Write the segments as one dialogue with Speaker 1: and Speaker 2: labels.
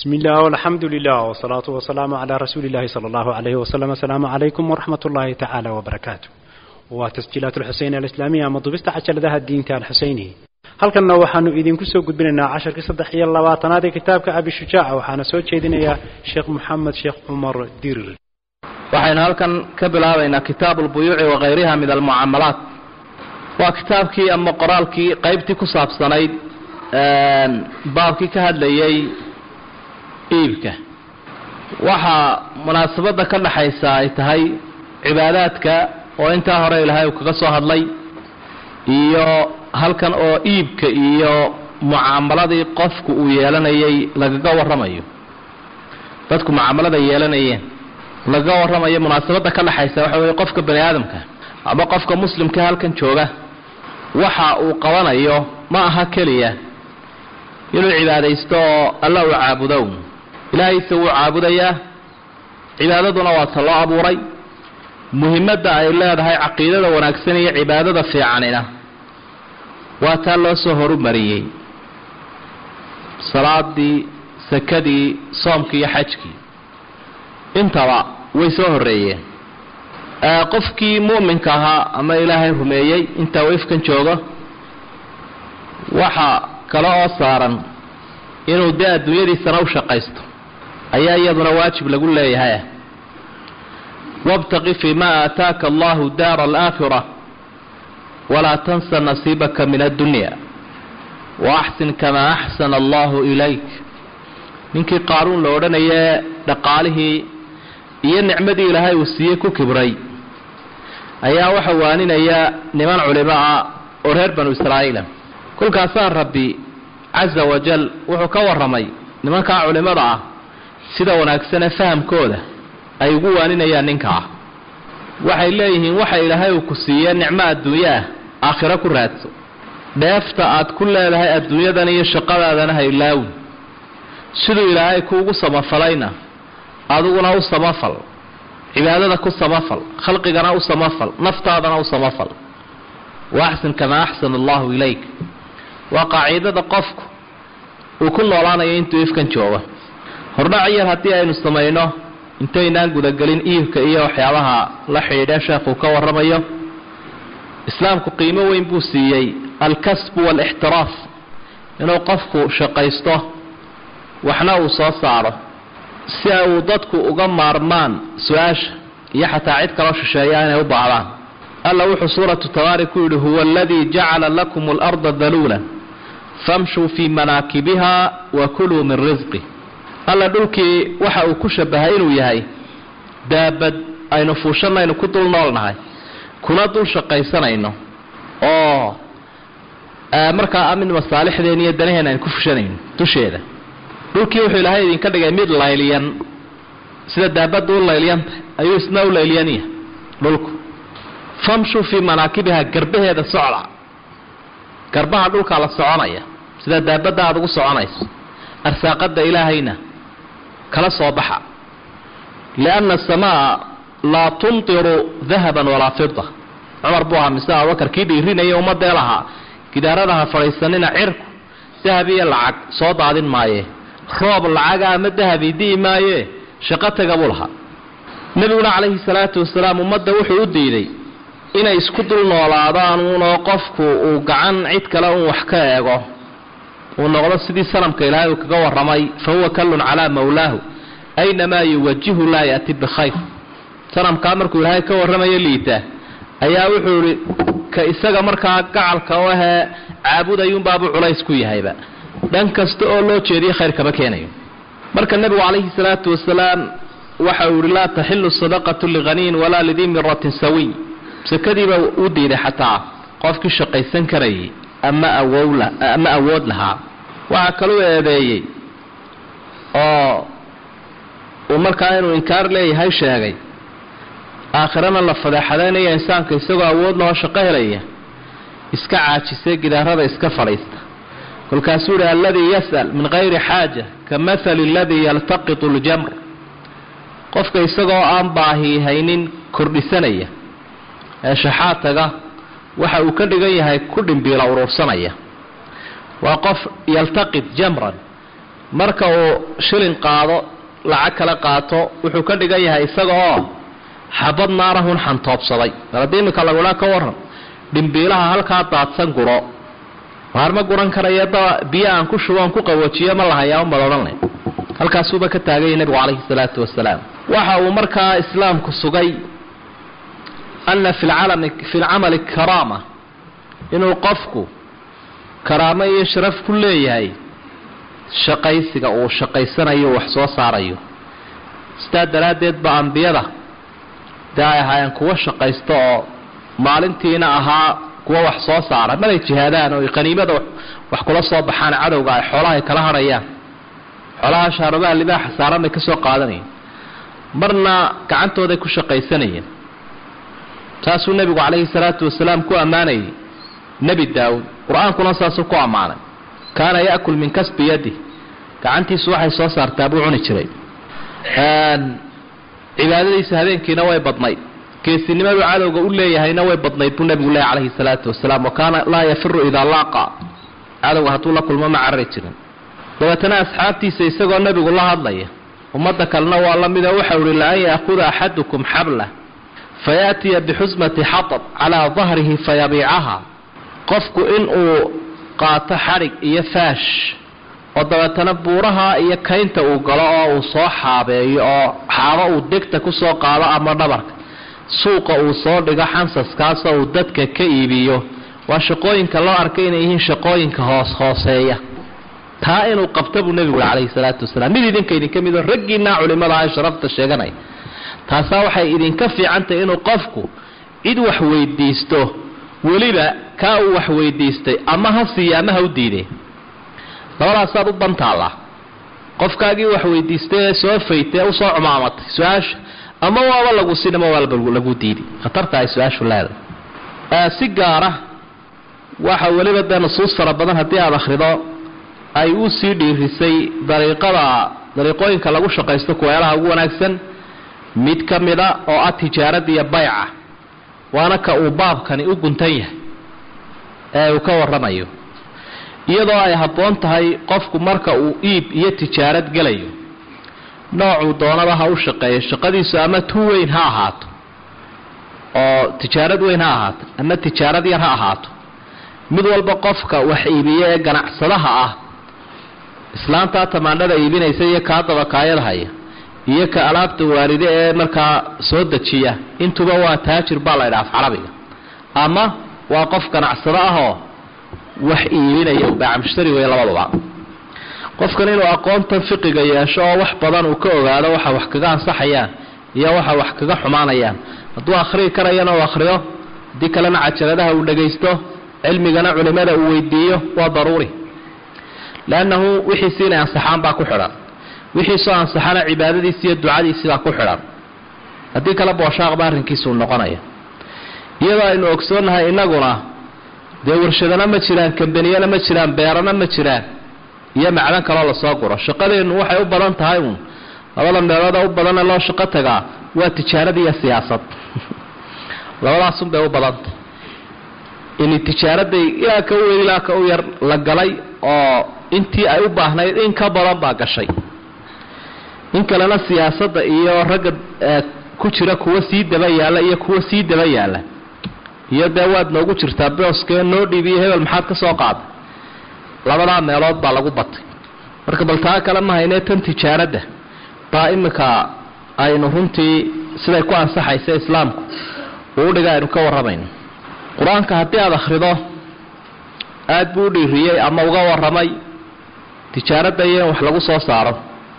Speaker 1: بسم الله والحمد لله والصلاة والسلام على رسول الله صلى الله عليه وسلم السلام عليكم ورحمة الله تعالى وبركاته وتسجيلات الحسين الإسلامية مضبست عشر ذا الدين تاع الحسيني halkanna waxaanu idinku soo gudbinaynaa casharkii saddex iyo labaatanaad ee kitaabka abi shujaaca waxaana soo jeedinayaa sheekh moxamed sheekh cumar dirir
Speaker 2: waxaynu halkan ka bilaabaynaa kitaabu lbuyuuci wakayriha min almucaamalaat waa kitaabkii ama qoraalkii qaybtii ku saabsanayd baabkii ka hadlayay iibka waxaa munaasabadda ka dhaxaysa ay tahay cibaadaadka oo intaa hore ilaahay uu kaga soo hadlay iyo halkan oo iibka iyo mucaamaladii qofku uu yeelanayay lagaga warramayo dadku mucaamalada yeelanayeen lagaga warramayo munaasabadda ka dhaxaysa waxa weeye qofka bani aadamka ama qofka muslimka halkan jooga waxa uu qabanayo ma aha keliya inuu cibaadaysto oo alla uu caabudo ilaahayse wuu caabudayaa cibaadaduna waa ta loo abuuray muhimadda ay leedahay caqiidada wanaagsan iyo cibaadada fiicanina waa taa loo soo horumariyey salaadii sakadii soomkii iyo xajkii intaba way soo horeeyeen qofkii mu'minka ahaa ama ilaahay rumeeyey intaa wifkan joogo waxa kale oo saaran inuu dee adduunyadiisana u shaqaysto ayaa iyaduna waajib lagu leeyahay wabtaqi fii ma aataaka allahu daara alaakhira walaa tansa nasiibaka min addunya waaxsin kamaa axsana allahu ilayk ninkii qaaruun la odhanayee dhaqaalihii iyo nicmadii ilaahay uu siiyey ku kibray ayaa waxa waaninaya niman culimo ah oo reer banu israa'iila kolkaasaa rabbi casa wajal wuxuu ka warramay nimankaa culimmada ah sida wanaagsanee fahamkooda ay ugu waaninayaan ninkaa waxay leeyihiin waxa ilaahay uu ku siiyee nicmo adduunyo ah aakhiro ku raadso dheefta aad ku leedahay adduunyadan iyo shaqadaadana ha ilaawin siduu ilaahay kuugu samafalayna adiguna u samafal cibaadada ku samafal khalqigana u samafal naftaadana u samafal waaxsin kamaa axsana allahu ilayk waa qaaciidada qofku uu ku noolaanayo intuu ifkan joogo hordhac yar haddii aynu samayno intaynaan gudagelin iibka iyo waxyaabaha la xidhiidha sheekuu ka warramayo islaamku qiimo weyn buu siiyey alkasbu waalixtiraaf inuu qofku shaqaysto waxna uu soo saaro si ay uu dadku uga maarmaan su-aasha iyo xataa cid kaloo shisheeya inay u baahdaan alla wuxuu suuratu tabaari ku yidhi huwa aladii jacala lakum alarda daluula famshuu fii manaakibiha wa kuluu min risqi alla dhulkii waxa uu ku shabahay inuu yahay daabad aynu fuushanaynu ku dul noolnahay kuna dul shaqaysanayno oo markaa amid masaalixdeen iyo danaheen aynu ku fushanayno dusheeda dhulkii wuxuu ilaahay idinka dhigay mid layliyan sida daabadda u layliyanta ayuu isna u layliyanya dhulku famshuu fii manaakibiha garbaheeda socda garbaha dhulkaa la soconaya sida daabadda aada ugu soconayso arsaaqada ilaahayna kala soo baxa lianna asamaa laa tumtiru dahaban walaa fida cumar buu ahaa mise abubakar kii dhiirinaya ummadee lahaa gidaaradaha fadhiisanina cirku dahab iyo lacag soo daadin maaye roob lacaga ama dahabi di'i maaye shaqo taga buu lahaa nebiguna calayhi salaatu wasalaam ummadda wuxuu u diiday inay isku dul noolaadaan uunoo qofku uu gacan cid kale uun wax ka eego uu noqdo sidii sanamka ilaahay uu kaga warramay fa huwa kallun calaa mawlaahu aynamaa yuwajihu laa ya'ti bikhayr sanamkaa markuu ilaahay ka warramayo liita ayaa wuxuu ihi ka isaga markaa gacalka u ahee caabudayuunbaabuu culays ku yahayba dhan kasta oo loo jeediyo khayr kama keenayo marka nebigu calayhi salaatu wasalaam waxa uu yihi laa taxilu sadaqatu lighaniyin walaa lidii miratin sawiy sakadiiba u diiday xataa qofkii shaqaysan karayay ama awowla ama awood lahaa waxaa kaluu eedeeyey oo uu markaa inuu inkaar leeyahay sheegay aakhirana la fadeexadaynaya insaanka isagoo awood lahoo shaqo helaya iska caajisay gidaarada iska fadhiista kolkaasuu yihi alladii yas'al min kayri xaaja ka mahali aladii yaltaqitu ljamr qofka isagoo aan baahi haynin kordhisanaya ee shaxaad taga waxa uu ka dhigan yahay ku dhimbiila uruursanaya waa qof yaltaqid jamran marka uu shilin qaado lacag kala qaato wuxuu ka dhigan yahay isaga oo xabad naarahun xantoobsaday mar haddii iminka lagudhaa ka waran dhimbiilaha halkaa daadsan guro waar ma guran karaya da biyo aan ku shubo aan ku qawajiyo ma lahayaa umad odhanle halkaasuuba ka taaganyay nebigu calayhi salaatu wasalaam waxa uu markaa islaamku sugay ana fi lcalami fi lcamali karaama inuu qofku karaamo iyo sharaf ku leeyahay shaqaysiga uu shaqaysanayo wax soo saarayo sidaa daraaddeed ba ambiyada dee ay ahaayeen kuwo shaqaysta oo maalintiina ahaa kuwo wax soo saara malay jihaadaan oo qaniimada wax kula soo baxaan cadowga ay xoolaha ay kala hadhayaan xoolaha shaarubaha libaaxa saaran bay ka soo qaadanayeen marna gacantooday ku shaqaysanayeen taasuu nebigu calayhi salaatu wasalaam ku ammaanayay nebi daawud qur-aankuna saasuu ku ammaanay kaana ya'kul min kasbi yadi gacantiisu waxay soo saartaa buu cuni jiray cibaadadiisa habeenkiina way badnayd geesinimadu cadowga u leeyahayna way badnayd buu nebigu leeyahy calayhi salaatu wasalaam wa kaana laa yafiru idaa laaqa cadowga hadduu la kulmo ma carari jirin dabeetana asxaabtiisa isagoo nebigu la hadlaya ummadda kalena waa la mida waxau ihi laan ya'khuda axadukum xablah fayaatiya bixusmati xatab calaa dahrihi fayabiicaha qofku inuu qaato xadhig iyo faash oo dabeetana buuraha iyo kaynta uu galo oo uu soo xaabeeyo oo xaabo uu degta kusoo qaado ama dhabarka suuqa uu soo dhigo xansaskaasoo uu dadka ka iibiyo waa shaqooyinka loo arkay inay yihiin shaqooyinka hoos hooseeya taa inuu qabto buu nebigu ui calayhi salaatu wasalaam mid idinka idinka midoo raggiinaa culimada ah sharafta sheeganaya taasaa waxay idinka fiicantahay inuu qofku cid wax weydiisto weliba kaa uu wax weydiistay ama ha siiya ama ha u diiday labadaasaad u bantaallaa qofkaagii wax weydiistay ee soo faytay ee usoo cumaamatay su-aasha ama waaba lagu sin ama waaba lagu diiday khatarta ay su-aashu leedahay si gaara waxa weliba dee nusuus fara badan haddii aada akhrido ay u sii dhiirisay dariiqada dariiqooyinka lagu shaqaysto kuweelaha ugu wanaagsan mid ka mida oo ah tijaarada iyo bayca waana ka uu baabkani u guntan yahay ee uu ka warramayo iyadoo ay habboon tahay qofku marka uu iib iyo tijaarad gelayo noocuu doonaba ha u shaqeeyo shaqadiisu ama tu weyn ha ahaato oo tijaarad weyn ha ahaato ama tijaarad yar ha ahaato mid walba qofka wax iibiya ee ganacsadaha ah islaantaa tamaandhada iibinaysa iyo kaa dabakaayada haya iyo ka alaabta waaride ee markaa soo dejiya intuba waa taajir baa la ydhaha af carabiga ama waa qof ganacsado ahoo wax iibinaya baacmushtari wey labaduba qofkan inuu aqoontan fiqiga yeesho oo wax badan uu ka ogaado waxa wax kaga ansaxayaan iyo waxa wax kaga xumaanayaan hadduu akhriyi karayana uu akhriyo haddii kalena cajaladaha uu dhagaysto cilmigana culimada uu weydiiyo waa daruuri leannahu wixiisi inay ansaxaan baa ku xidhan wixiisoo ansaxana cibaadadiisi iyo ducadiisi baa ku xidhan haddii kale booshaaqba arrinkiisuu noqonaya iyadoo aynu ogsoonnahay innaguna dee warshadana ma jiraan kambaniyana ma jiraan beerana ma jiraan iyo macdan kaloo lasoo guro shaqadeennu waxay u badan tahay uun labada meelooda u badana loo shaqo tagaa waa tijaarad iyo siyaasad labadaasunbay u badantah in tijaaraday ilaa ka u weyn ilaa ka u yar la galay oo intii ay u baahnayd in ka badan baa gashay in kalena siyaasadda iyo ragga ku jira kuwa sii daba yaalla iyo kuwa sii daba yaalla iyo dee waad noogu jirtaa booskee noo dhiibiyo hebel maxaad ka soo qaaday labadaa meelood baa lagu batay marka bal taa kale ma haynee tan tijaaradda baa iminka aynu runtii siday ku ansaxaysa islaamku uu udhiga aynu ka warramayno qur-aanka haddii aada akhrido aada buu u dhiiriyey ama uga warramay tijaaradda iyo in wax lagu soo saaro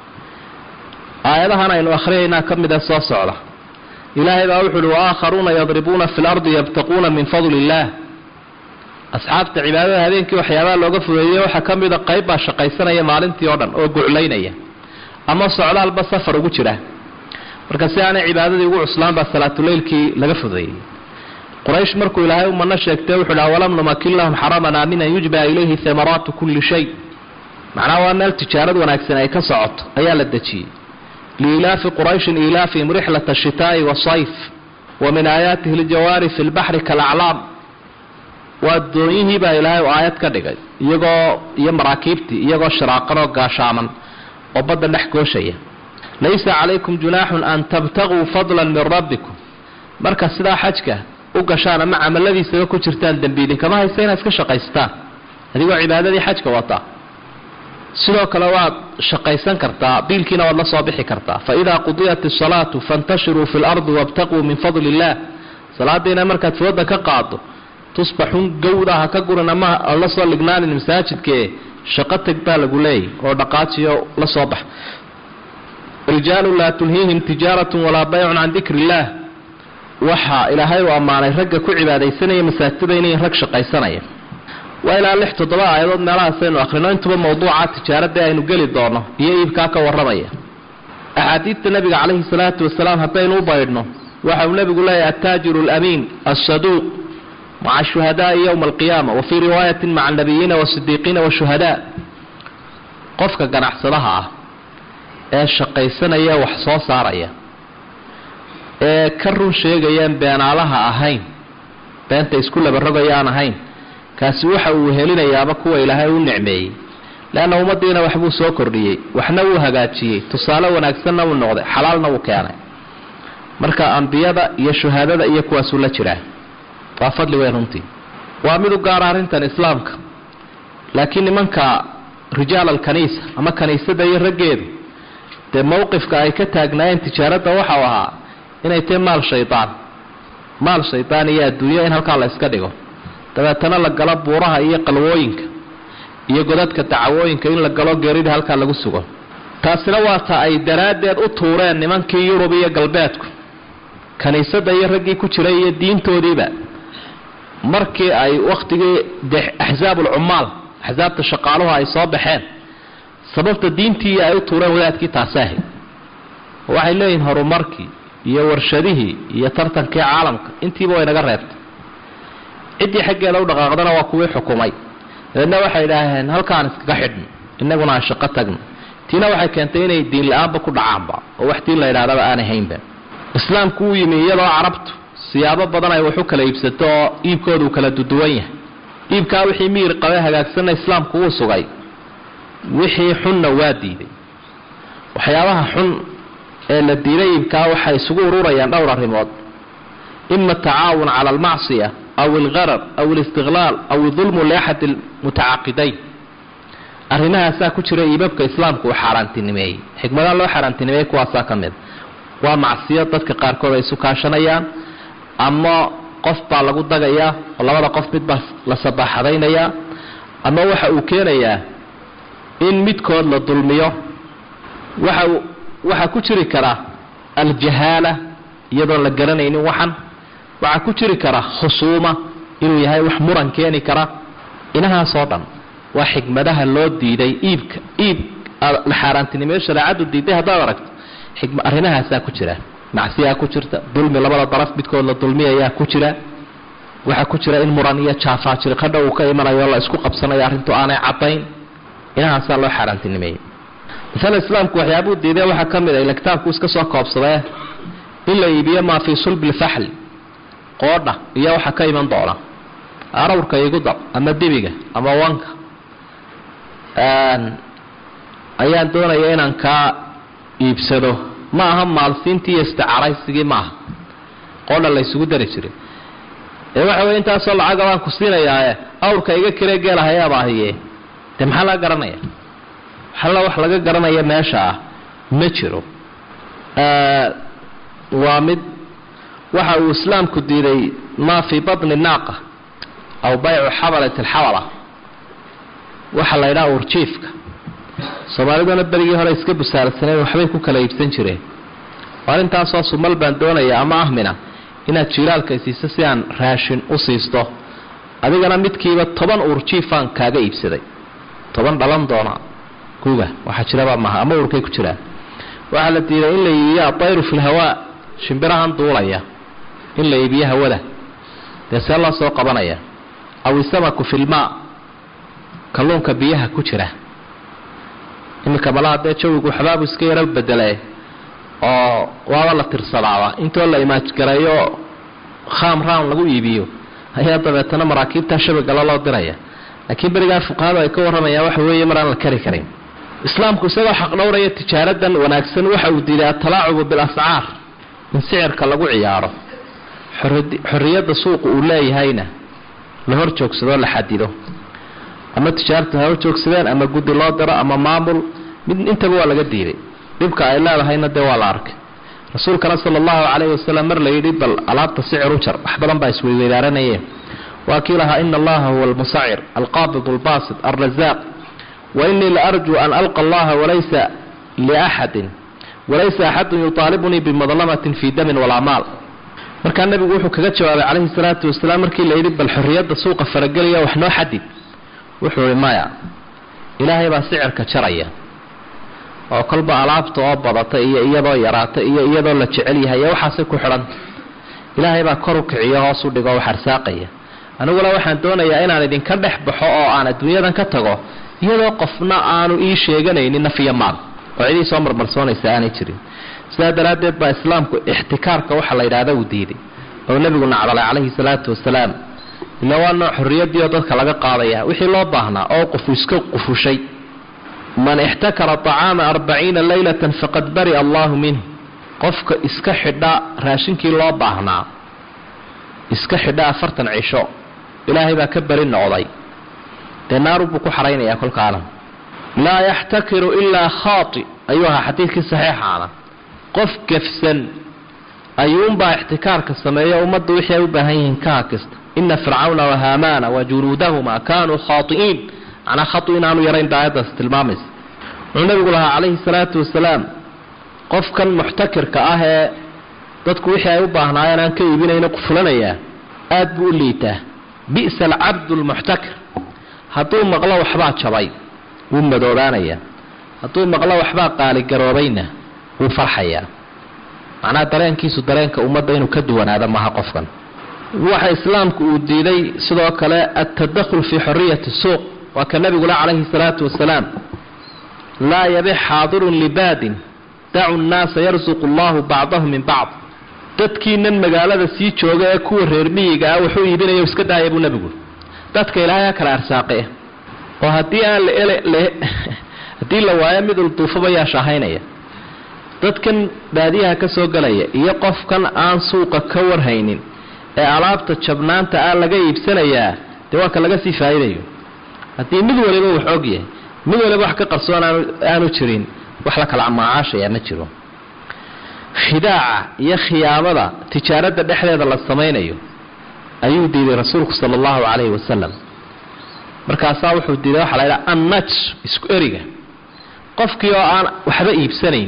Speaker 2: aayadahan aynu akhriyaynaa ka mida soo socda ilaahay baa wuxu uhi waaakharuuna yadribuuna fi lardi yabtaquuna min fadli illaah asxaabta cibaadada habeenkii waxyaabaha looga fudeeyey waxaa ka mida qayb baa shaqaysanaya maalintii oo dhan oo guclaynaya ama socdaalba safar ugu jira marka si aanay cibaadadii ugu cuslaan baa salaatuleylkii laga fudeeyey quraysh markuu ilaahay umano sheegtay wuxuu dhaha walam numakin lahum xaraman aaminan yujba ilayhi hamaraatu kulli shay macnaha waa meel tijaarad wanaagsan ay ka socoto ayaa la dejiyey liilaafi qurayshin ilaafihim rixlata ashitaa'i wasayf wa min aayaatihi aljawaari fi lbaxri kaalaclaam waa doonyihii baa ilaahay u aayad ka dhigay iyagoo iyo maraakiibtii iyagoo shiraaqanoo gaashaaman oo badda dhex gooshaya laysa calaykum junaaxun an tabtaguu fadlan min rabbikum marka sidaa xajka u gashaan ama camaladiisaba ku jirtaan dembi idinkama haysta inaad iska shaqaystaan adigoo cibaadadii xajka wata sidoo kale waad shaqaysan kartaa biilkiina waad la soo bixi kartaa faidaa qudiyat isalaatu fantashiruu fi lardi wabtaquu min fadli illah salaadiina markaad fooda ka qaado tusbaxun gawda ha ka gurin ama la soo lignaanin masaajidkee shaqo teg baa lagu leeyay oo dhaqaajiyo la soo bax rijaalu laa tulhiihim tijaaratun walaa baycun can dikri illaah waxaa ilaahay uu ammaanay ragga ku cibaadaysanaya masaajidada inay rag shaqaysanaya waa ilaa lix toddoba aayadood meelahaasaynu akhrino intuba mawduuca tijaaradii aynu geli doono iyo iibkaa ka warramaya axaadiidta nabiga calayhi salaatu wasalaam haddaynu u baydhno waxa uu nebigu leeyahay attaajiru alamiin assaduuq maca ashuhadaai yowma alqiyaama wa fii riwaayatin maca annabiyiina wasidiiqiina washuhadaa qofka ganacsadaha ah ee shaqaysanaya wax soo saaraya ee ka run sheegayaan beenaalaha ahayn beenta isku labarogayaan ahayn kaasi waxa uu helinayaaba kuwa ilaahay u nicmeeyey leanna ummaddiina waxbuu soo kordhiyey waxna wuu hagaajiyey tusaale wanaagsanna wuu noqday xalaalna wuu keenay marka ambiyada iyo shuhaadada iyo kuwaasuu la jiraa waa fadli weyn runtii waa mid u gaara arrintan islaamka laakiin nimanka rijaal alkaniisa ama kaniisada iyo raggeedu dee mowqifka ay ka taagnaayeen tijaaradda waxau ahaa inay tahay maal shaydaan maal shaydaan iyo adduunya in halkaa la iska dhigo dabeetana la galo buuraha iyo qalwooyinka iyo godadka dacwooyinka in la galo geerida halkaa lagu sugo taasina waa ta ay daraaddeed u tuureen nimankii yurub iyo galbeedku kiniisadda iyo raggii ku jiray iyo diintoodiiba markii ay wakhtigii de axsaabulcummaal axsaabta shaqaaluhu ay soo baxeen sababta diintii ay u tuureen wadaadkii taasi ahayd waxay leeyihiin horumarkii iyo warshadihii iyo tartankii caalamka intiiba way naga reebtay ciddii xaggeeda u dhaqaaqdana waa kuwii xukumay dabeedna waxay idhaaheen halkaan iskaga xidhno innaguna aan shaqo tagno tiina waxay keentay inay diin la-aanba ku dhacaanba oo wax diin la yidhahdaba aanay haynba islaamku uu yimi iyadoo carabtu siyaabo badan ay wax u kala iibsato oo iibkooda uu kala duduwan yahay iibkaa wixii miyir qabe hagaagsanna islaamku wuu sugay wixii xunna waa diiday waxyaabaha xun ee la diiday iibkaa waxay isugu ururayaan dhowr arrimood ima atacaawun cala almacsiya aw algarar aw alistiqlaal aw idulmu liaxad almutacaaqidayn arrimahaasaa ku jira iibabka islaamku uu xaaraantinimeeyey xikmadaha loo xaaraantinimeeyey kuwaasaa ka mid waa macsiyo dadka qaarkood ay isu kaashanayaan ama qof baa lagu dagayaa oo labada qof midbaa la sabaaxadaynayaa ama waxa uu keenayaa in midkood la dulmiyo waxa waxaa ku jiri kara aljahaala iyadoon la garanaynin waxan waxaa ku jiri kara khusuuma inuu yahay wax muran keeni kara inahaasoo dhan waa xikmadaha loo diiday iibka iib la xaaraantinimeyo shareecadu diiday haddaad aragto arrimahaasaa ku jira macsiyaa ku jirta dulmi labada daraf midkood la dulmiyayaa ku jira waxaa ku jira in muran iyo jaafaajiri qadha uu ka imanayo la isku qabsanayo arrintu aanay caddayn inahaasaa loo xaaraantinimeeyey masala islaamku waxyaabuu diiday waxaa ka mid a ila kitaabku iska soo koobsadee in la iibiyo maa fii sulbi lfaxli qoodha iyo waxa ka iman doona arawrka igu dab ama dibiga ama wanka ayaan doonaya inaan kaa iibsado ma aha maalsiintii iyo isticaaraysigii maaha qoodha la ysugu dari jiray ee waxa wey intaasoo lacaga baan ku siinayaae awrka iga kiree geelahayaabaahiye dee maxaa laga garanaya waxalla wax laga garanaya meesha ah ma jiro waa mid waxa uu islaamku diiday maa fii batni naaqa aw baycu xabalat alxabala waxa la ydhaha urjiifka soomaaliduna berigii hore iska busaarsaneen waxbay ku kala iibsan jireen arrintaasoo sumal baan doonaya ama ahmina inaad jiilaalka siiso si aan raashin u siisto adigana midkiiba toban urjiifaan kaaga iibsaday toban dhalan doona guga waxaa jiraba maha ama urkay ku jiraan waxaa la diiday in la iibiyo adayru fi lhawaa shimbirahan duulaya in la iibiyo hawada dee see loo soo qabanaya aw isamaku fi lmaa kalluunka biyaha ku jira iminka malaha dee jawigu waxbaabu iska yaro bedele oo waaba la tirsadaaba intoo la imaajgareeyo kham round lagu iibiyo ayaa dabeetana maraakiibtaa shabagala loo diraya laakiin berigaa fuqahadu ay ka warramayaan waxa weeye mar aan la kari karin islaamku isagoo xaqdhowraya tijaaradan wanaagsan waxa uu diiday atalaacubu bilascaar in sicirka lagu ciyaaro xorriyadda suuqu uu leeyahayna la hor joogsadoo la xadido ama tijaarta ha hor joogsadeen ama guddi loo diro ama maamul mid intaba waa laga diiday dhibka ay leedahayna dee waa la arkay rasuulkana sala allahu calayhi wasalam mar la yidhi bal alaabta sicir u jar wax badan baa isweyweydaaranaye waa kii lahaa ina allaha huwa almusacir alqaabid albaasit alrazaaq wa inii la arjuu an alqa allaha walaysa liaxadin walaysa axadun yutaalibunii bimadlamatin fii damin walaa maal markaa nebigu wuxuu kaga jawaabay calayhi salaatu wasalaam markii la yidhi bal xorriyadda suuqa faragelaya wax noo xadid wuxuu ihi maya ilaahay baa sicirka jaraya oo kolba alaabta oo badata iyo iyadoo yaraata iyo iyadoo la jecel yahay iyo waxaasay ku xidhanta ilaahay baa kor u kiciyo hoos u dhigo wax arsaaqaya aniguna waxaan doonayaa inaan idinka dhex baxo oo aan adduunyadan ka tago iyadoo qofna aanu ii sheeganaynin nafiya maal oo cidii soo marmarsoonaysa aanay jirin sidaa daraaddeed baa islaamku ixtikaarka waxa la yidhaahda uu diiday oo nebigu nacdalay calayhi salaatu wasalaam ila waa nooc xorriyadii oo dadka laga qaadaya wixii loo baahnaa oo qofu iska qufushay man ixtakara طacaama arbaciina laylatan faqad bari'a allahu minh qofka iska xidha raashinkii loo baahnaa iska xidha afartan cisho ilaahay baa ka beri noqday dee naaru buu ku xaraynayaa kolkaana laa yaxtakiru ilaa khaati ayuu ahaa xadiidkii saxiixaana qof gefsan ayuunbaa ixtikaarka sameeya ummadda wixii ay u baahan yihiin ka hakista ina fircawna wahaamaana wajunuudahuma kaanuu khaai'iin macnaa khatu inaanu yarayn daayaddaas tilmaamaysa wuxuu nabigu lahaa calayhi salaatu wasalaam qofkan muxtakirka ah ee dadku wixii ay u baahnaayeen aan ka iibinayno qufulanayaa aad buu u liitaa bi'sa alcabdu lmuxtakir hadduu maqlo waxbaa jabay wuu madoobaanayaa hadduu maqlo waxbaa qaaligaroobayna wuu farxayaa macnaha dareenkiisu dareenka ummadda inuu ka duwanaado maaha qofkan waxa islaamku uu diiday sidoo kale altadakhul fii xoriyati suuq waa ka nabigula calayhi salaatu wasalaam laa yabix xaadirun libaadin dacu nnaasa yarsuqu allahu bacdahum min bacd dadkiinan magaalada sii jooga ee kuwa reer miyiga ah wuxuu iibinayo iska daaya buu nebigu dadka ilaahay ha kala arsaaqe oo haddii aan haddii la waayo mid ulduufaba yaa shaahaynaya dadkan baadiyaha ka soo galaya iyo qofkan aan suuqa ka warhaynin ee alaabta jabnaanta ah laga iibsanayaa dee waa ka laga sii faa'iidayo haddii mid waliba wax og yahay mid waliba wax ka qarsoon aanu jirin wax la kala macaashaya ma jiro khidaaca iyo khiyaamada tijaaradda dhexdeeda la samaynayo ayuu diiday rasuulku sala allahu calayhi wasalam markaasaa wuxuu diiday waxaa la ydhaha annaj isku eriga qofkii oo aan waxba iibsanayn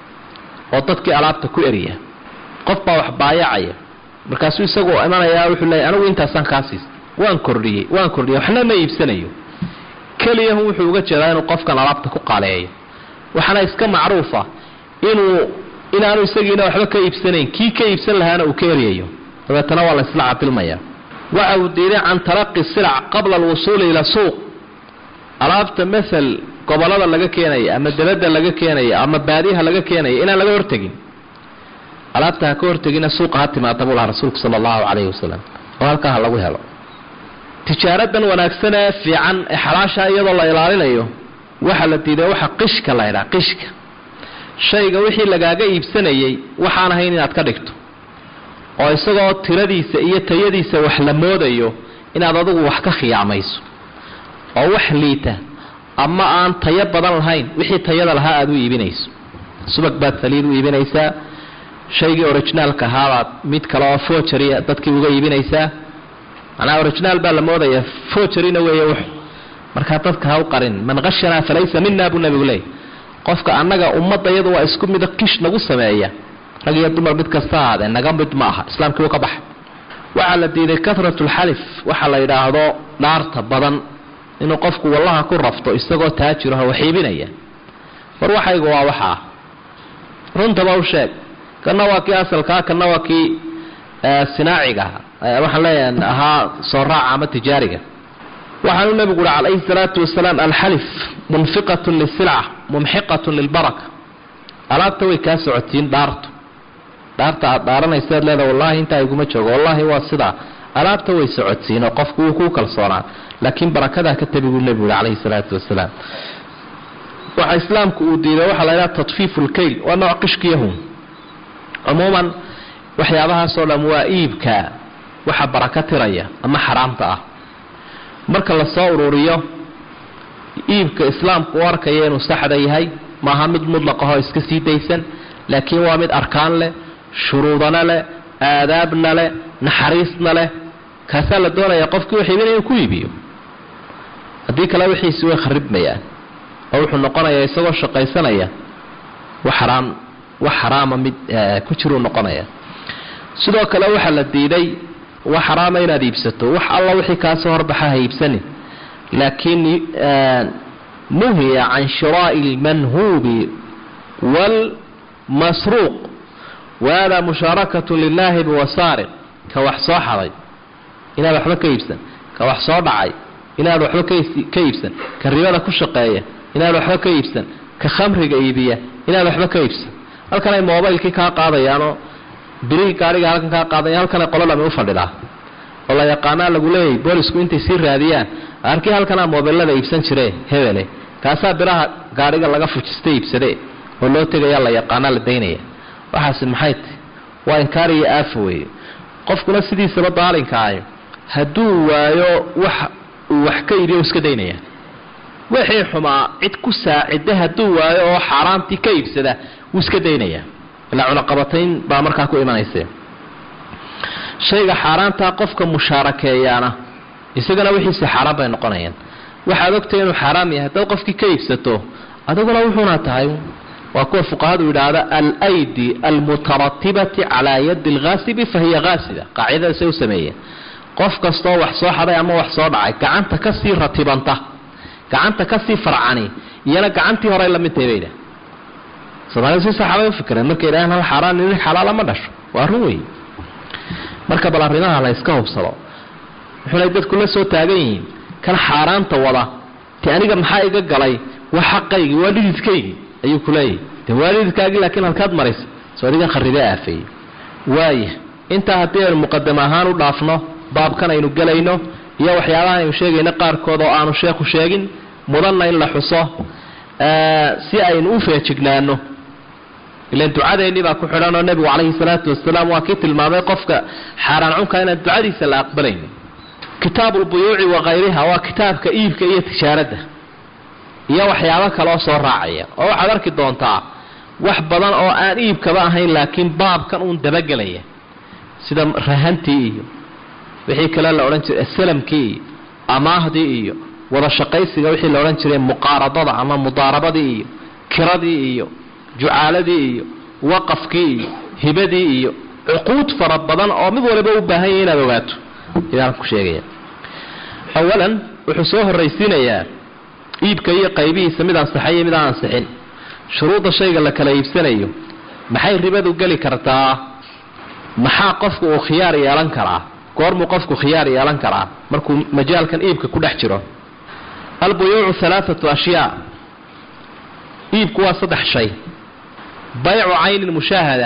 Speaker 2: oo dadkii alaabta ku eriya qof baa wax baayacaya markaasuu isagu imanayaa wuxuu leeyay anigu intaasaan kaa siista waan kordhiyey waan kordhiyey waxna ma iibsanayo keliyahu wuxuu uga jeedaa inuu qofkan alaabta ku qaaleeyo waxaana iska macruufa inuu inaanu isagiina waxba ka iibsanayn kii ka iibsan lahaana uu ka eryayo dabeetana waa la isla cadilmaya waxa uu diiday can talaqi silac qabla alwusuuli ila suuq alaabta maal gobolada laga keenaya ama dabadda laga keenaya ama baadiyaha laga keenaya inaan laga hortegin alaabta ha ka hortegina suuqa ha timaada buu lahaa rasuulku sala allahu calayhi wasalam oo halkaa ha lagu helo tijaaradan wanaagsan ee fiican ee xalaasha iyadoo la ilaalinayo waxaa la diiday waxa qishka la ydhaha qishka shayga wixii lagaaga iibsanayay waxaan ahayn inaad ka dhigto oo isagoo tiradiisa iyo tayadiisa wax la moodayo inaad adugu wax ka khiyaamayso oo wax liita ama aan tayo badan lahayn wixii tayada lahaa aada u iibinayso subag baad saliid u iibinaysaa shaygii orijinaalka ahaabaad mid kale oo fojaria dadkii uga iibinaysaa macnaa originaal baa la moodaya fojarina weeye wux markaa dadka ha u qarin man qashanaa falaysa mina buu nabigu leeyay qofka annaga ummadda iyadu waa isku mida kish nagu sameeya rag iyo dumar mid kasta ahaadee naga mid ma aha islaamkii uu ka baxay waxaa la diiday kahratu lxalif waxaa la yidhaahdo dhaarta badan inuu qofku wallaha ku rafto isagoo taajiraho wax iibinaya war waxaygu waa waxaa runtaba u sheeg kana waa kii asalkaa kana waa kii sinaaciga waxaan leeyahay ahaa soo raaca ama tijaariga waxaanu nabigu uhi calayhi salaatu wasalaam alxalif munfiqatun lisilca mumxiqatun lilbaraka alaabta way kaa socotiin dhaartu dhaarta aad dhaaranaysaad leeda wallaahi intaa iguma joogo wallaahi waa sidaa alaabta way socodsiin oo qofku wuu ku kalsoonaa laakiin barakadaa ka tabi buu nebigu yihi calayhi salaatu wasalaam waxa islaamku uu diiday waxaa la ydhaha tatfiifu lkayl waa nooc qishkiyahun cumuuman waxyaabahaasoo dham waa iibka waxa baraka tiraya ama xaraamta ah marka lasoo ururiyo iibka islaamku u arkaya inuu saxda yahay maaha mid mudlaqahoo iska sii daysan laakiin waa mid arkaan leh shuruudana leh aadaabna leh naxariisna leh kaasaa la doonaya qofkii wax iibinaya inuu ku iibiyo haddii kale wixiisi way kharibmayaan oo wuxuu noqonayaa isagoo shaqaysanaya wax xaraam wax xaraama mid ku jiruu noqonaya sidoo kale waxaa la diiday wax xaraama inaad iibsato wax alla wixii kaasoo horbaxa ha iibsanin laakiin nuhiya can shiraa'i almanhuubi waalmasruuq wahada mushaarakatu lilaahi biwasaariq ka wax soo xaday inaad waxba ka iibsan ka wax soo dhacay inaad waxba ka iibsan ka ribada ku shaqeeya inaad waxba ka iibsan ka khamriga iibiya inaad waxba ka iibsan halkan ay mobaylkii kaa qaadayaanoo birihii gaariga halkan kaa qaadaya halkan ay qolo dhami u fadhidaa oo la yaqaanaa lagu leeyahy boolisku intay sii raadiyaan arkii halkanaa moobelada iibsan jire hebele kaasaa biraha gaadhiga laga fujista iibsade oo loo tegaya la yaqaanaa la daynaya waxaasi maxay tahy waa inkaar iyo aafo weeye qofkuna sidiisaba daalinka ahy hadduu waayo wax uu wax ka iibiyo iska daynaya wixii xumaa cid ku saacida hadduu waayo oo xaaraantii ka iibsada wuu iska daynaya ilaa cunaqabatayn baa markaa ku imanaysa shayga xaaraantaa qofka mushaarakeeyaana isagana wixiisi xaaraan bay noqonayaan waxaad ogtahay inuu xaaraam yahay haddaad qofkii ka iibsato adiguna wuxuuna tahay waa kuwa fuqahadu yidhaahda alaydi almutaratibati calaa yadi alghaasibi fahiya haasida qaacidadaasay u sameeyeen qof kastoo wax soo xaday ama wax soo dhacay gacanta kasii ratibanta gacanta kasii farcani iyana gacantii horey lamid tahay bayidhah soomaalida si saxaabay u fikireen markay yidhahaan hal xaaraan nin xalaala ma dhasho waa run wey marka bal arrimaha la yska hubsado wuxuunay dadku la soo taagan yihiin kan xaaraanta wada te aniga maxaa iga galay waa xaqaygii waa dhididkaygii ayuu ku leeyahy de waa dhididkaagii laakiin halkaad maraysa soo adigan kharibee aafeeyey waaya intaa haddii aynu muqadamo ahaan u dhaafno baabkan aynu gelayno iyo waxyaabaha aynu sheegayno qaarkood oo aanu sheekhu sheegin mudanna in la xuso si aynu u feejignaano ilan ducadeennii baa ku xidhan oo nebigu calayhi salaatu wasalaam waa kii tilmaamay qofka xaaraan cunka inaan ducadiisa la aqbalaynin kitaabu lbuyuuci wa khayriha waa kitaabka iibka iyo tijaaradda iyo waxyaabo kaleoo soo raacaya oo waxaad arki doontaa wax badan oo aan iibkaba ahayn laakiin baabkan uun dabagelaya sida rahantii iyo wixii kale la odhan jiray salamkii iyo amaahdii iyo wada shaqaysiga wixii la odhan jiray muqaaradada ama mudaarabadii iyo kiradii iyo jucaaladii iyo waqafkii iyo hibadii iyo cuquud fara badan oo mid waliba u baahan yahay inaad ogaato idaan ku sheegaya awalan wuxuu soo horraysiinayaa iibka iyo qaybihiisa mid ansaxay iyo mid aan ansixin shuruudda shayga la kala iibsanayo maxay ribadu geli kartaa maxaa qofku uu khiyaar yeelan karaa goormuu qofku khiyaar yeelan karaa markuu majaalkan iibka ku dhex jiro albuyuucu alaaatu ashyaa iibku waa saddex shay baycu caynin mushaahada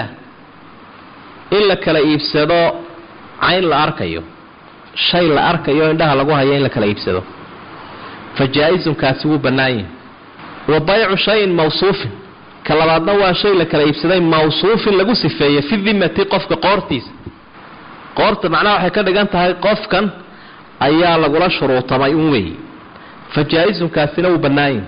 Speaker 2: in la kala iibsado cayn la arkayo shay la arkayo indhaha lagu hayo in la kala iibsado fa jaa-isun kaasi wuu bannaan yahi wa baycu shayin mawsuufin ka labaadna waa shay la kala iibsaday mawsuufin lagu sifeeyey fi dimati qofka qoortiisa qoorta macnaha waxay ka dhigan tahay qofkan ayaa lagula shuruutamay un weey fa jaa-isun kaasina wuu bannaan yahi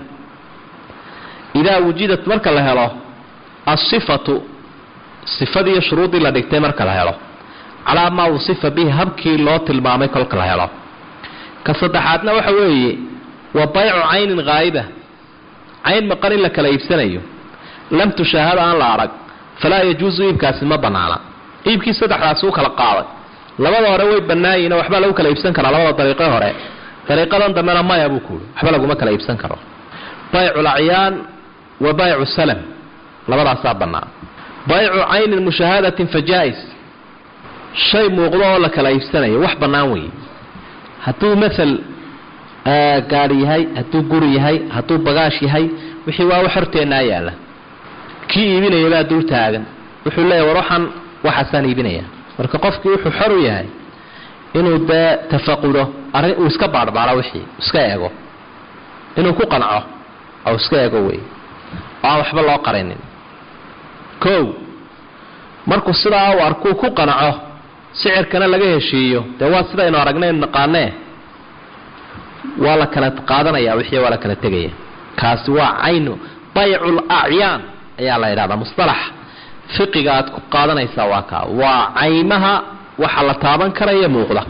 Speaker 2: idaa wujidat marka la helo asifatu sifadiiyo shuruuddii la dhigtay marka la helo calaa maa usifa bihi habkii loo tilmaamay kolka la helo ka saddexaadna waxa weeye wa baycu caynin haa'iba cayn maqan in la kala iibsanayo lam tushaahada aan la arag falaa yajuusu iibkaasi ma bannaana iibkii saddexdaasi u kala qaaday labada hore way bannaayihin oo waxbaa lagu kala iibsan karaa labada dariiqe hore dariiqadan dambena maya buu kuuri waxba laguma kala iibsan karo baycu lacyaan wa baycu salam labadaasaa bannaan baycu caynin mushaahadatin fa jaa-is shay muuqdo oo la kala iibsanayo wax bannaan weeye hadduu maal gaadhi yahay hadduu guri yahay hadduu bagaash yahay wixii waa wax horteennaa yaalla kii iibinaya baa dul taagan wuxuu leeyahy war waxaan waxaasaan iibinaya marka qofkii wuxuu xor u yahay inuu dee tafaqudo arrin uu iska baadhbaadho wixii iska eego inuu ku qanco ou iska eego wey oo aan waxba loo qarinin kow markuu sidaa u arkuu ku qanaco sicirkana laga heshiiyo dee waa sidaynu aragnaynu naqaanee waa la kala qaadanaya wixii waa la kala tegaya kaasi waa caynu baycul acyaan ayaa la yidhahdaa mustalax fiqiga aad ku qaadanaysaa waa kaa waa caymaha waxa la taaban karaya muuqda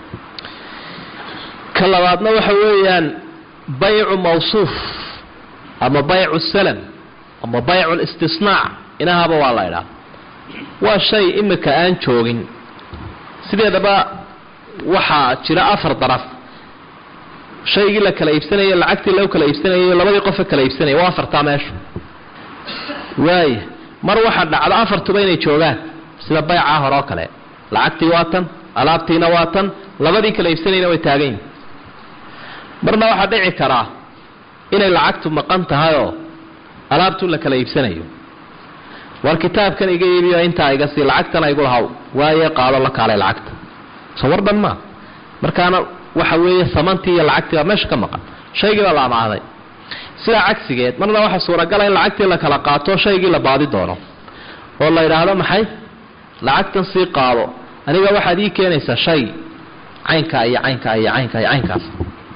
Speaker 2: ka labaadna waxa weeyaan baycu mawsuuf ama baycu salam ama baycu listisnaac inahaba waa la idhaha waa shay imika aan joogin sideedaba waxaa jira afar daraf shaygii la kala iibsanayo lacagtii loo kala iibsanayo labadii qofe kala iibsanaya waa afartaa meesha waaya mar waxaa dhacda afartuba inay joogaan sida baycaa hore oo kale lacagtii waa tan alaabtiina waa tan labadii kala iibsanayna way taagan yihin marna waxaa dhici karaa inay lacagtu maqan tahayoo alaabtu la kala iibsanayo war kitaabkan iga iibiyo intaa iga sii lacagtana igu lahaw waaye qaado la kaalay lacagta soo war dhan maa markaana waxa weeye samantii iyo lacagtii baa meesha ka maqan shaygii baa la amaaday sidaa cagsigeed marna waxaa suuragala in lacagtii la kala qaato shaygii la baadi doono oo la yidhaahdo maxay lacagtan sii qaado aniga waxaad ii keenaysaa shay caynkaa iyo caynkaa iyo caynkaa iyo caynkaas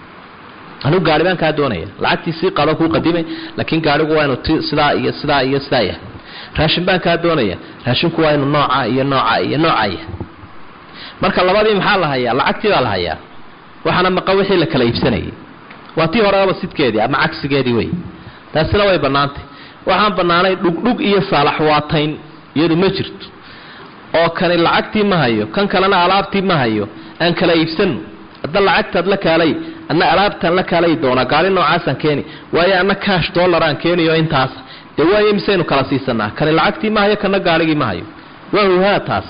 Speaker 2: anigu gaari baan kaa doonaya lacagtii sii qaado kuu qadimay laakiin gaarigu waa inuu t sidaa iyo sidaa iyo sidaa yahay raashin baan kaa doonaya raashinku waa inuu nooca iyo nooca iyo nooca yahay marka labadii maxaa la hayaa lacagtii baa la hayaa waxaana maqan wixii la kala iibsanayay waa tii horeaba sidkeedii ama cagsigeedii wey taasina way bannaantay waxaan bannaanay dhugdhug iyo saalaxwaatayn iyadu ma jirto oo kani lacagtii ma hayo kan kalena alaabtii ma hayo aan kala iibsano hadda lacagtaad la kaalay adna alaabtaan la kaalay doonaa gaari noocaasaan keeni waayo anna kaash dollaraan keeniyo intaas dee waayo misaynu kala siisanaa kani lacagtii ma hayo kana gaarigii ma hayo waa huhaa taas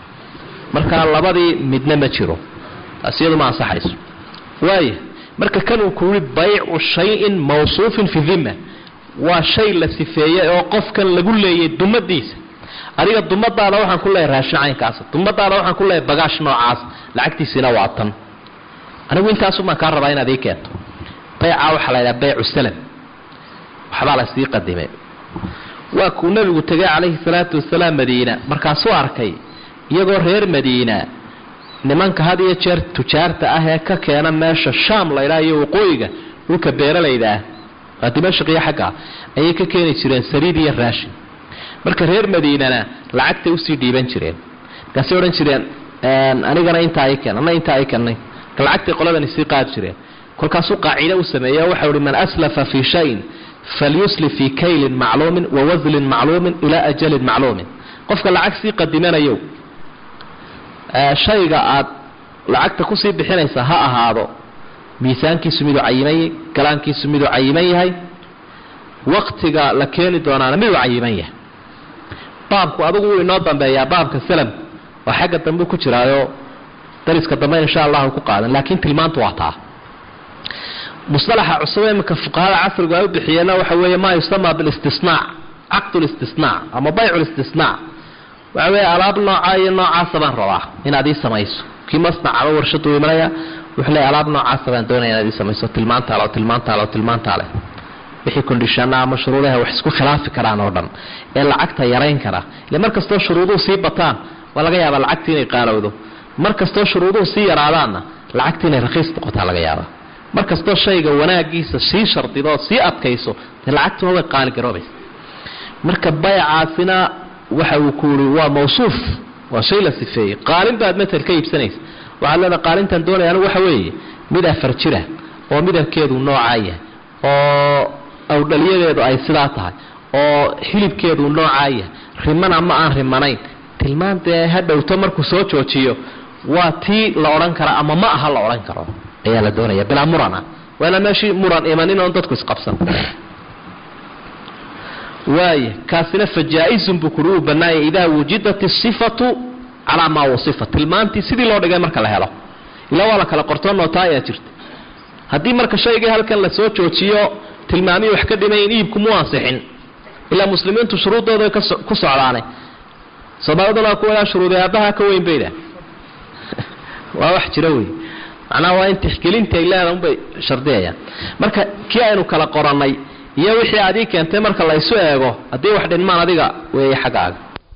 Speaker 2: markaa labadii midna ma jiro taas iyadu ma ansaxayso waaya marka kanuu ku yihi baycu shayin mawsuufin fi dhima waa shay la sifeeyey oo qofkan lagu leeyay dumadiisa adiga dumadaada waxaan ku leeyahay raashin caynkaas dumadaada waxaan ku leeyahay bagaash noocaas lacagtiisina waa tan anigu intaasumaan kaa rabaa inaad ii keento bayca waxaa la ydhaha baycu salam waxbaa la sii qadimay waa kuu nebigu tegay calayhi salaatu wasalaam madiina markaasuu arkay iyagoo reer madiina nimanka had iyo jeer tujaarta ah ee ka keena meesha shaam laydhaha iyo waqooyiga dhulka beeralayda ah waa dimashq iyo xagga ayay ka keeni jireen saliid iyo raashin marka reer madiinana lacagtay usii dhiiban jireen markaasay odhan jireen anigana intaa i keen anna intaa i kennay marka lacagtay qoladani sii qaadi jireen kolkaasuu qaacido u sameeyey waxau ihi man aslafa fii shayin falyuslif fii kaylin macluumin wa waslin macluumin ilaa ajalin macluumin qofka lacag sii qadimanayo shayga aad lacagta kusii bixinaysa ha ahaado miisaankiisu miduu cayiman yahay galaankiisu miduu cayiman yahay waktiga la keeni doonaana miduu cayiman yahay baabku adugu wuu inoo dambeeyaa baabka salam oo xagga dambe ku jiraayo dariska dambe insha allahu ku qaadan laakiin tilmaantu waa taa musalaxa cusub iminka fuqahada casrigu ay u bixiyeenna waxa weeye maa yusama bilistisnaac caqdu listisnaac ama baycu listisnaac waxa weeye alaab nooca iyo noocaasa baan rabaa inaad ii samayso kii masnac ama warshadu imanaya wuxuu leeyahy alaab noocaasa baan doonaya inaad ii samayso tilmaantaale oo tilmaantaale oo tilmaantaale wixii kondishana ama shuruudaha wax isku khilaafi karaan oo dhan ee lacagta yarayn kara ile mar kastoo shuruuduhu sii bataan waa laga yaabaa lacagtii inay qaalowdo mar kastoo shuruuduhu sii yaraadaanna lacagtii inay rakiis noqotaa laga yaabaa mar kastoo shayga wanaagiisa sii shardido sii adkayso dee lacagtuna way qaali garoobaysa marka baycaasina waxa uu ku yiri waa mawsuuf waa shay la sifeeyey qaalin baad matal ka iibsanaysa waxaad leedahay qaalintan doonaya anigu waxa weeye mid afar jira oo midabkeedu noocaa yahay oo awdhaliyadeedu ay sidaa tahay oo hilibkeedu noocaa yahay rimana ma aan rimanayn tilmaan dee ha dhowto markuu soo joojiyo waa tii la odhan kara ama ma aha la odhan karo ayaa la doonaya bilaa murana waa inaan meeshii muran imanin oon dadku isqabsan waaya kaasina fajaa-izun buu kuri uu bannaayay idaa wujidat isifatu calaa maa wasifa tilmaantii sidii loo dhigay marka la helo ilaa waa la kala qortoo nootaa ayaa jirta haddii marka shaygii halkan lasoo joojiyo tilmaamihii wax ka dhimayn iibku mu ansixin ilaa muslimiintu shuruuddooda ku socdaane soomaaliduna waa kuwadaa shuruuday aabbaha ka weyn bayda waa wax jira wey macnaha waa in tixgelinta ay leedahay unbay shardiyayaan marka kii aynu kala qorannay iyo wixii adii keentay marka la isu eego haddii wax dhinmaan adiga weeye xaggaaga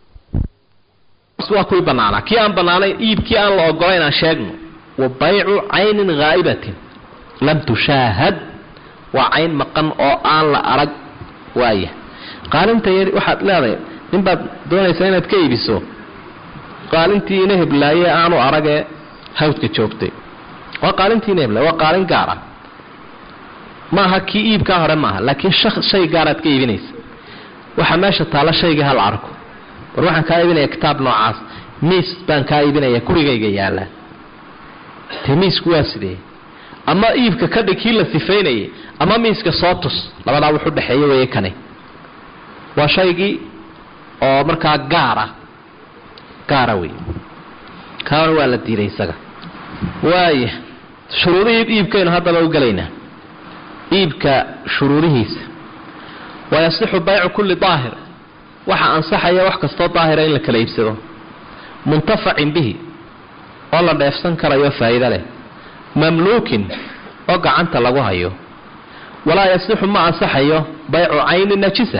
Speaker 2: waa kuwii bannaanaa kii aan bannaanayn iibkii aan la ogolayn aan sheegno wa baycu caynin haa'ibatin lam tushaahad waa cayn maqan oo aan la arag waaya qaalinta yar waxaad leedahay nin baad doonaysaa inaad ka iibiso qaalintii ina heblaaye aanu aragee hawdka joogtay waa qaalintii ina heblaaye waa qaalin gaar ah maaha kii iibkaa hore maaha laakiin shay gaaraad ka iibinaysa waxaa meesha taalla shaygii hal arko war waxaan kaa iibinaya kitaab noocaas miis baan kaa iibinaya gurigayga yaallaa dee miisku waa sidee ama iibka ka dhig kii la sifaynayay ama miiska soo tus labadaa wuxu dhexeeya weeye kani waa shaygii oo markaa gaara gaara wey kaana waa la diiday isaga waaya shuruudihii iibkaynu haddaba u gelaynaa iibka shuruudihiisa wayasixu baycu kulli daahir waxa ansaxaya wax kastoo daahira in la kala iibsado muntafacin bihi oo la dheefsan karayo faa'iido leh mamluukin oo gacanta lagu hayo walaa yasixu ma ansaxayo baycu cayni najisa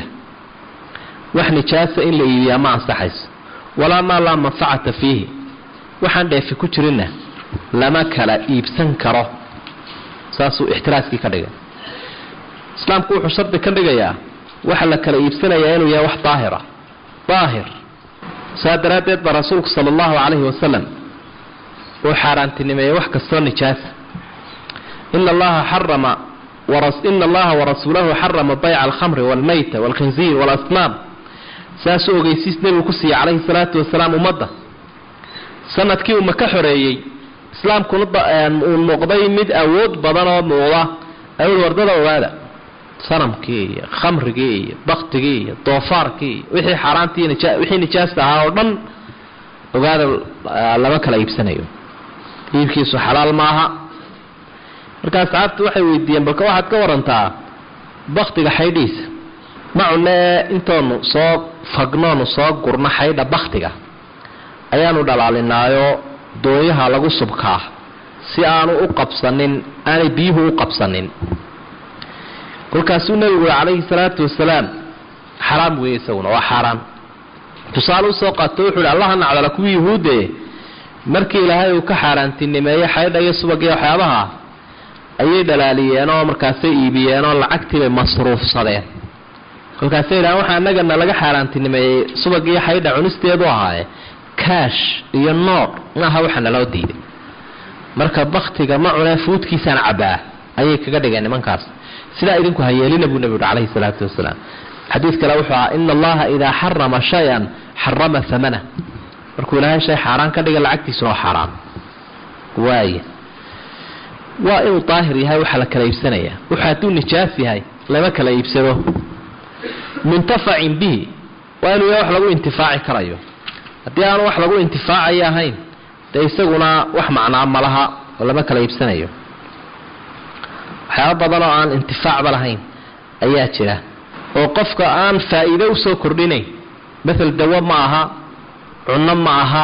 Speaker 2: wax nijaasa in la iibiyaa ma ansaxayso walaa maa laa manfacata fiihi waxaan dheefi ku jirinna lama kala iibsan karo saasuu ixtiraaskii ka dhigay islaamku wuxuu shardi ka dhigayaa waxa la kala iibsanayaa inuu yahay wax daahira daahir saa daraaddeed baa rasuulku sala allahu calayhi wasalam uu xaaraantinimeeyey wax kastoo nijaasa ina allaha xarama ina allaha warasuulahu xarama bayca alkhamri waalmayta waalkhinziir waalasnaam saasuu ogeysiis nebigu ku siiyey calayhi salaatu wasalaam ummadda sanadkii uu maka xoreeyey islaamkuna uu noqday mid awood badan oo muuqda awil wardada ogaada sanamkii iyo khamrigii iyo baktigii iyo doofaarkii iyo wixii xaaraantii wixii nijaasta ahaa oo dhan ogaada lama kala iibsanayo iibkiisu xalaal maaha marka asxaabtu waxay weydiiyeen balka waxaad ka warantaa baktiga xaydhiisa ma cunee intoonu soo fagnoonu soo gurno xaydha baktiga ayaanu dhalaalinaayo doonyaha lagu subkaa si aanu u qabsanin aanay biyuhu u qabsanin kolkaasuu nebigu ui calayhi salaatu wasalaam xaraam weeye isaguna waa xaaraan tusaale usoo qaato wuxuu hi allaha nacdala kuwii yuhuudde markii ilaahay uu ka xaaraantinimeeyey xaydha iyo subagiyo waxyaabaha ayay dhalaaliyeen oo markaasay iibiyeen oo lacagtiibay masruufsadeen kolkaasay yidhahaan waxaa annagana laga xaaraantinimeeyey subagiyo xaydha cunisteedu ahaaye kaash iyo noodh maaha waxa naloo diiday marka baktiga ma cunee fuudkiisaan cabbaa ayay kaga dhigeen nimankaas sidaa idinku hayeelina buu nebi uhi calayhi salaatu wasalaam xadiid kale wuxuu ahaa ina allaha idaa xarama shay-an xarama hamana markuu ilaahay shay xaaraan ka dhiga lacagtiisuna waa xaaraan waaya waa inuu daahir yahay waxaa la kala iibsanaya wuxuu hadduu nijaas yahay lama kala iibsado muntafacin bihi waa inuu yahay wax lagu intifaaci karayo haddii aanu wax lagu intifaacayo ahayn dee isaguna wax macnaa malaha oo lama kala iibsanayo waxyaaba badan oo aan intifaacba lahayn ayaa jira oo qofka aan faa'iido usoo kordhinayn mael dawo ma aha cunno ma aha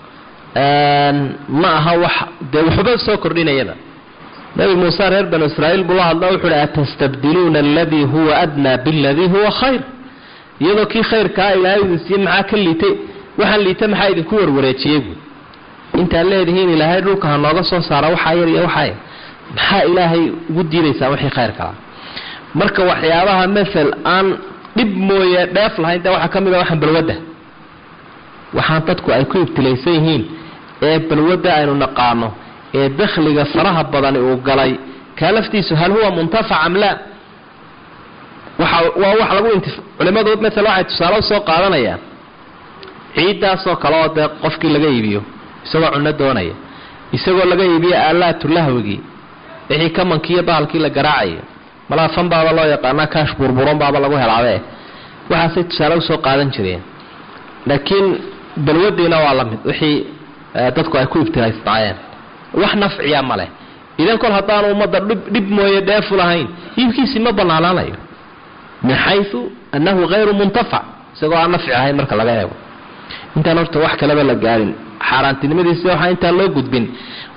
Speaker 2: ma aha wax dee waxba soo kordhinayaba nabi muuse reer banu israa'iil buu la hadla wuxu uhi atastabdiluuna aladii huwa adnaa biladii huwa khayr iyadoo kii khayrkaa ilaahay idin siiye maxaa ka liitay waxaan liita maxaa idinku warwareejiyey buu intaad leedihiin ilaahay dhulka ha nooga soo saara waxaa yar iyo waxaa yar maxaa ilaahay ugu diidaysaa wixii khayr kalaa marka waxyaabaha mael aan dhib mooye dheef lahayn dee waxaa ka mid a waxaan balwadda waxaan dadku ay ku ibtilaysan yihiin ee balwadda aynu naqaano ee dakhliga faraha badani uu galay kaa laftiisu hal huwa muntafac am laa waxa waa wax lagu intif culimadu maala waxay tusaale usoo qaadanayaan ciiddaasoo kale oo dee qofkii laga iibiyo isagoo cunno doonaya isagoo laga iibiyo aalaatu lahwigii wixii kamankii iyo bahalkii la garaacayo malaa fan baaba loo yaqaanaa kaash burburon baaba lagu helaabe waxaasay tusaale usoo qaadan jireen laakiin balwadiina waa la mid wixii dadku ay ku ibtilaysnaayeen wax nafciya ma leh idan kol haddaanu ummadda dhib mooye dheefu lahayn iibkiisii ma banaanaanayo min xayu annahu hayru muntafac isagoo aan nafci ahayn marka laga eego intaan horta wax kaleba la gaarin xaaraantinimadiisi waxaa intaan loo gudbin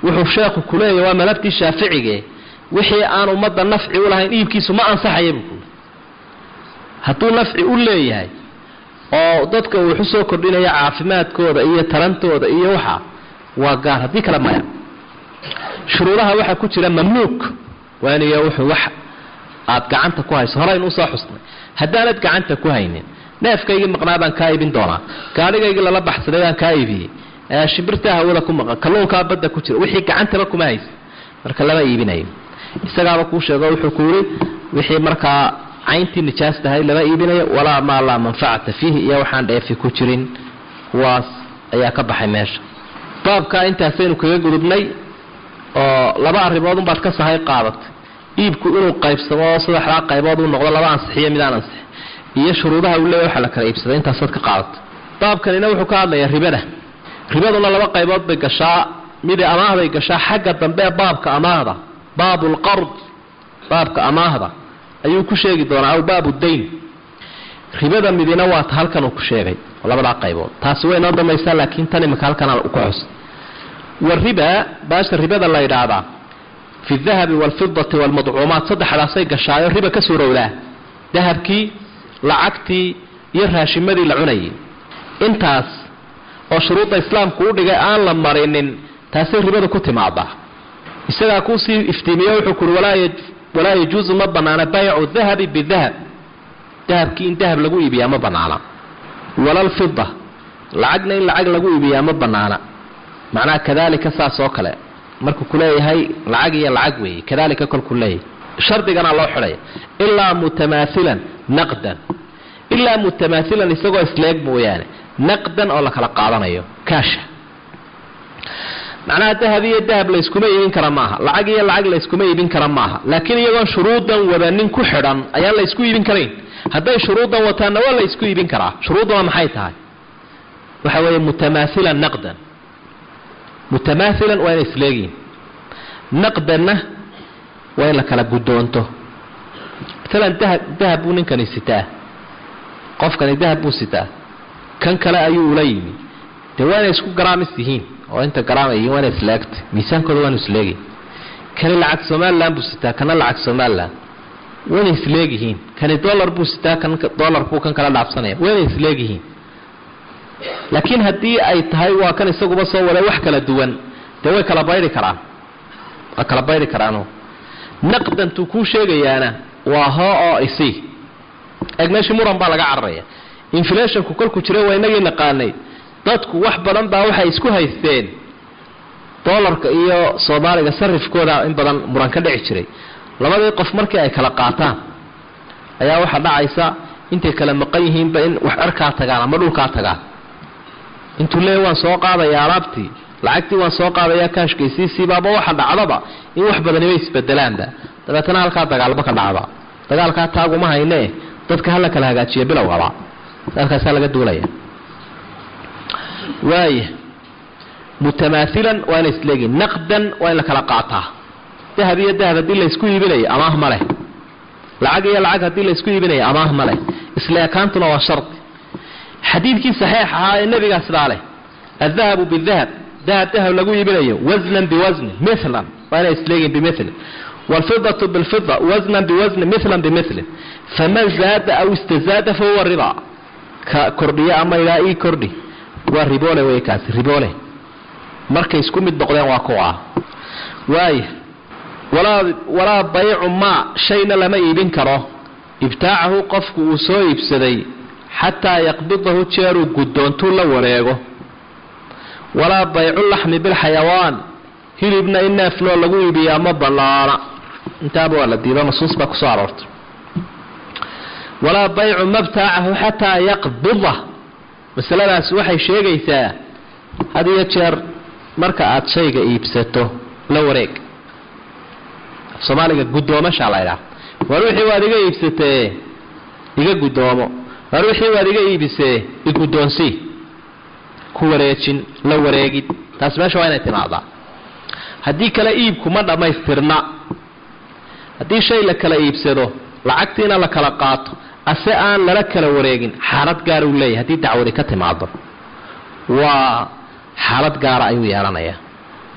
Speaker 2: wuxuu sheekhu kuleeyahy waa malabtii shaaficige wixii aan ummadda nafci u lahayn iibkiisu ma ansaxaya buu kuui hadduu nafci u leeyahay oo dadka uu waxu soo kordhinaya caafimaadkooda iyo tarantooda iyo waxa waa gaar haddii kale maya shuruudaha waxaa ku jira mamnuuc waaniga wuxuu wax aad gacanta ku hayso horaynu usoo xusnay haddaanad gacanta ku haynin neefkaygii maqnaa baan kaa iibin doonaa gaadhigaygii lala baxsaday baan kaa iibiyey shimbirtaa hawada ku maqan kalluunkaa badda ku jira wixii gacantaba kuma haysa marka lama iibinayo isagaaba kuu sheego wuxuu ku yidhi wixii markaa cayntii nijaas tahay lama iibinayo walaa maa laa manfacata fiihi iyo waxaan dheefi ku jirin kuwaas ayaa ka baxay meesha baabkaa intaasaynu kaga gudubnay oo laba arrimood unbaad ka sahay qaadatay iibku inuu qaybsamo saddexdaa qaybood uu noqdo laba ansixiyo midaan ansixi iyo shuruudaha uu leeya waxa la kala iibsaday intaasaad ka qaadato baabkanina wuxuu ka hadlayaa ribada ribaduna laba qaybood bay gashaa midi amaahday gashaa xagga dambe ee baabka amaahda baabu lqard baabka amaahda ayuu ku sheegi doonaa aw baabu dayn ribada midina waa ta halkan uu ku sheegay labadaa qaybood taasi way noo damaysaa laakiin tan imika halkan ku xus wariba baasha ribada la yidhaahdaa fi dahabi waalfidati waalmadcuumaat saddexdaasay gashaayo riba ka suurowdaa dahabkii lacagtii iyo raashimadii la cunayay intaas oo shuruudda islaamku u dhigay aan la marinin taasay ribada ku timaadaa isagaa kuusii iftiimiye wuxuu kuhi walaa yajuusu ma banaana baycu dahabi bidahab dahabkii in dahab lagu iibiyaa ma banaana walalfida lacagna in lacag lagu iibiyaa ma banaana macnaha kadalika saas oo kale markuu kuleeyahay lacag iyo lacag weeye kadalika kolkuu leeyahay shardigana loo xidhaya ilaa mutamaailan naqdan ilaa mutamaailan isagoo isleeg mooyaane naqdan oo la kala qaadanayo kaasha macnaha dahab iyo dahab layskuma iibin kara maaha lacag iyo lacag layskuma iibin kara maaha laakiin iyagoon shuruudan wadanin ku xidhan ayaan laysku iibin karayn hadday shuruudan wataanna waa laysku iibin karaa shuruudduna maxay tahay waxa weeye mutamaailan naqdan mutamaailan waa inay isleegiin naqdanna waa in la kala guddoonto maalan dahab dahab buu ninkani sitaa qofkani dahab buu sitaa kan kale ayuu ula yimi dee waa inay isku garaamis yihiin oo inta garaamay yihiin waa inay isleegtay miisaankooda waanu isleegay kani lacag somalilan buu sitaa kana lacag somalilan waa inay isleegyihiin kani dollar buu sitaa kan dollar buu kan kala dhaafsanaya waa inay isleegyihiin laakiin haddii ay tahay waa kan isaguba soo waday wax kala duwan dee way kala bayri karaan waa kala bayri karaano naqdantuu kuu sheegayaana waa hoo oo isi eg meeshii muran baa laga cararaya inflationku kolku jiray waa inagii naqaanay dadku wax badan baa waxay isku haysteen dollarka iyo soomaaliga sarifkooda in badan muran ka dhici jiray labadii qof markii ay kala qaataan ayaa waxaa dhacaysa intay kala maqan yihiinba in wax cerkaa tagaan ama dhulkaa tagaan intuu leeya waan soo qaadaya alaabtii lacagtii waan soo qaadaya kaashkaysiisiibaaba waxa dhacdaba in wax badaniba isbedelaanba dabeetana halkaa dagaalba ka dhacda dagaalkaa taaguma haynee dadka hala kala hagaajiya bilowgaba halkaasaa laga duulaya waaya mutamaailan waa inay isleegiin naqdan waa in la kala qaataa dahab iyo dahab haddii laysku iibinayo amaah ma leh lacag iyo lacag haddii laysku iibinayo amaah ma leh isleekaantuna waa shardi xadiidkii saxiix ahaa ee nebigaa sidaa leh adahabu bidahab dahab dahab lagu iibinayo wasnan biwasnin milan waa inay isleegiin bimilin waalfidatu bilfida wasnan biwasnin milan bimilin faman zaada aw istazaada fahuwa riba ka kordhiyo ama ilaa ii kordhi waa riboole wey kaasi riboole markay isku mid noqdeen waa kuwa waaya walaa walaa baycu maa shayna lama iibin karo ibtaacahu qofku uu soo iibsaday xataa yaqbidahu jeeruu guddoontuu la wareego walaa baycu laxmi bilxayawaan hilibna in neefloo lagu iibiyaa ma banaana intaaba waa la diido nusuus baa kusoo aroortay walaa baycu mabtaacahu xataa yaqbida masaladaasi waxay sheegaysaa had iyo jeer marka aad shayga iibsato la wareeg soomaaliga guddoomashaa la ydhaha war wixii waad iga iibsatee iga guddoomo war wixii waad iga iibisee iguddoonsii ku wareejin la wareegid taas meesha waa inay timaadaa haddii kale iibku ma dhammaystirna haddii shay la kala iibsado lacagtiina la kala qaato ase aan lala kala wareegin xaalad gaara uu leeyahy haddii dacwadi ka timaado waa xaalad gaara ayuu yeelanayaa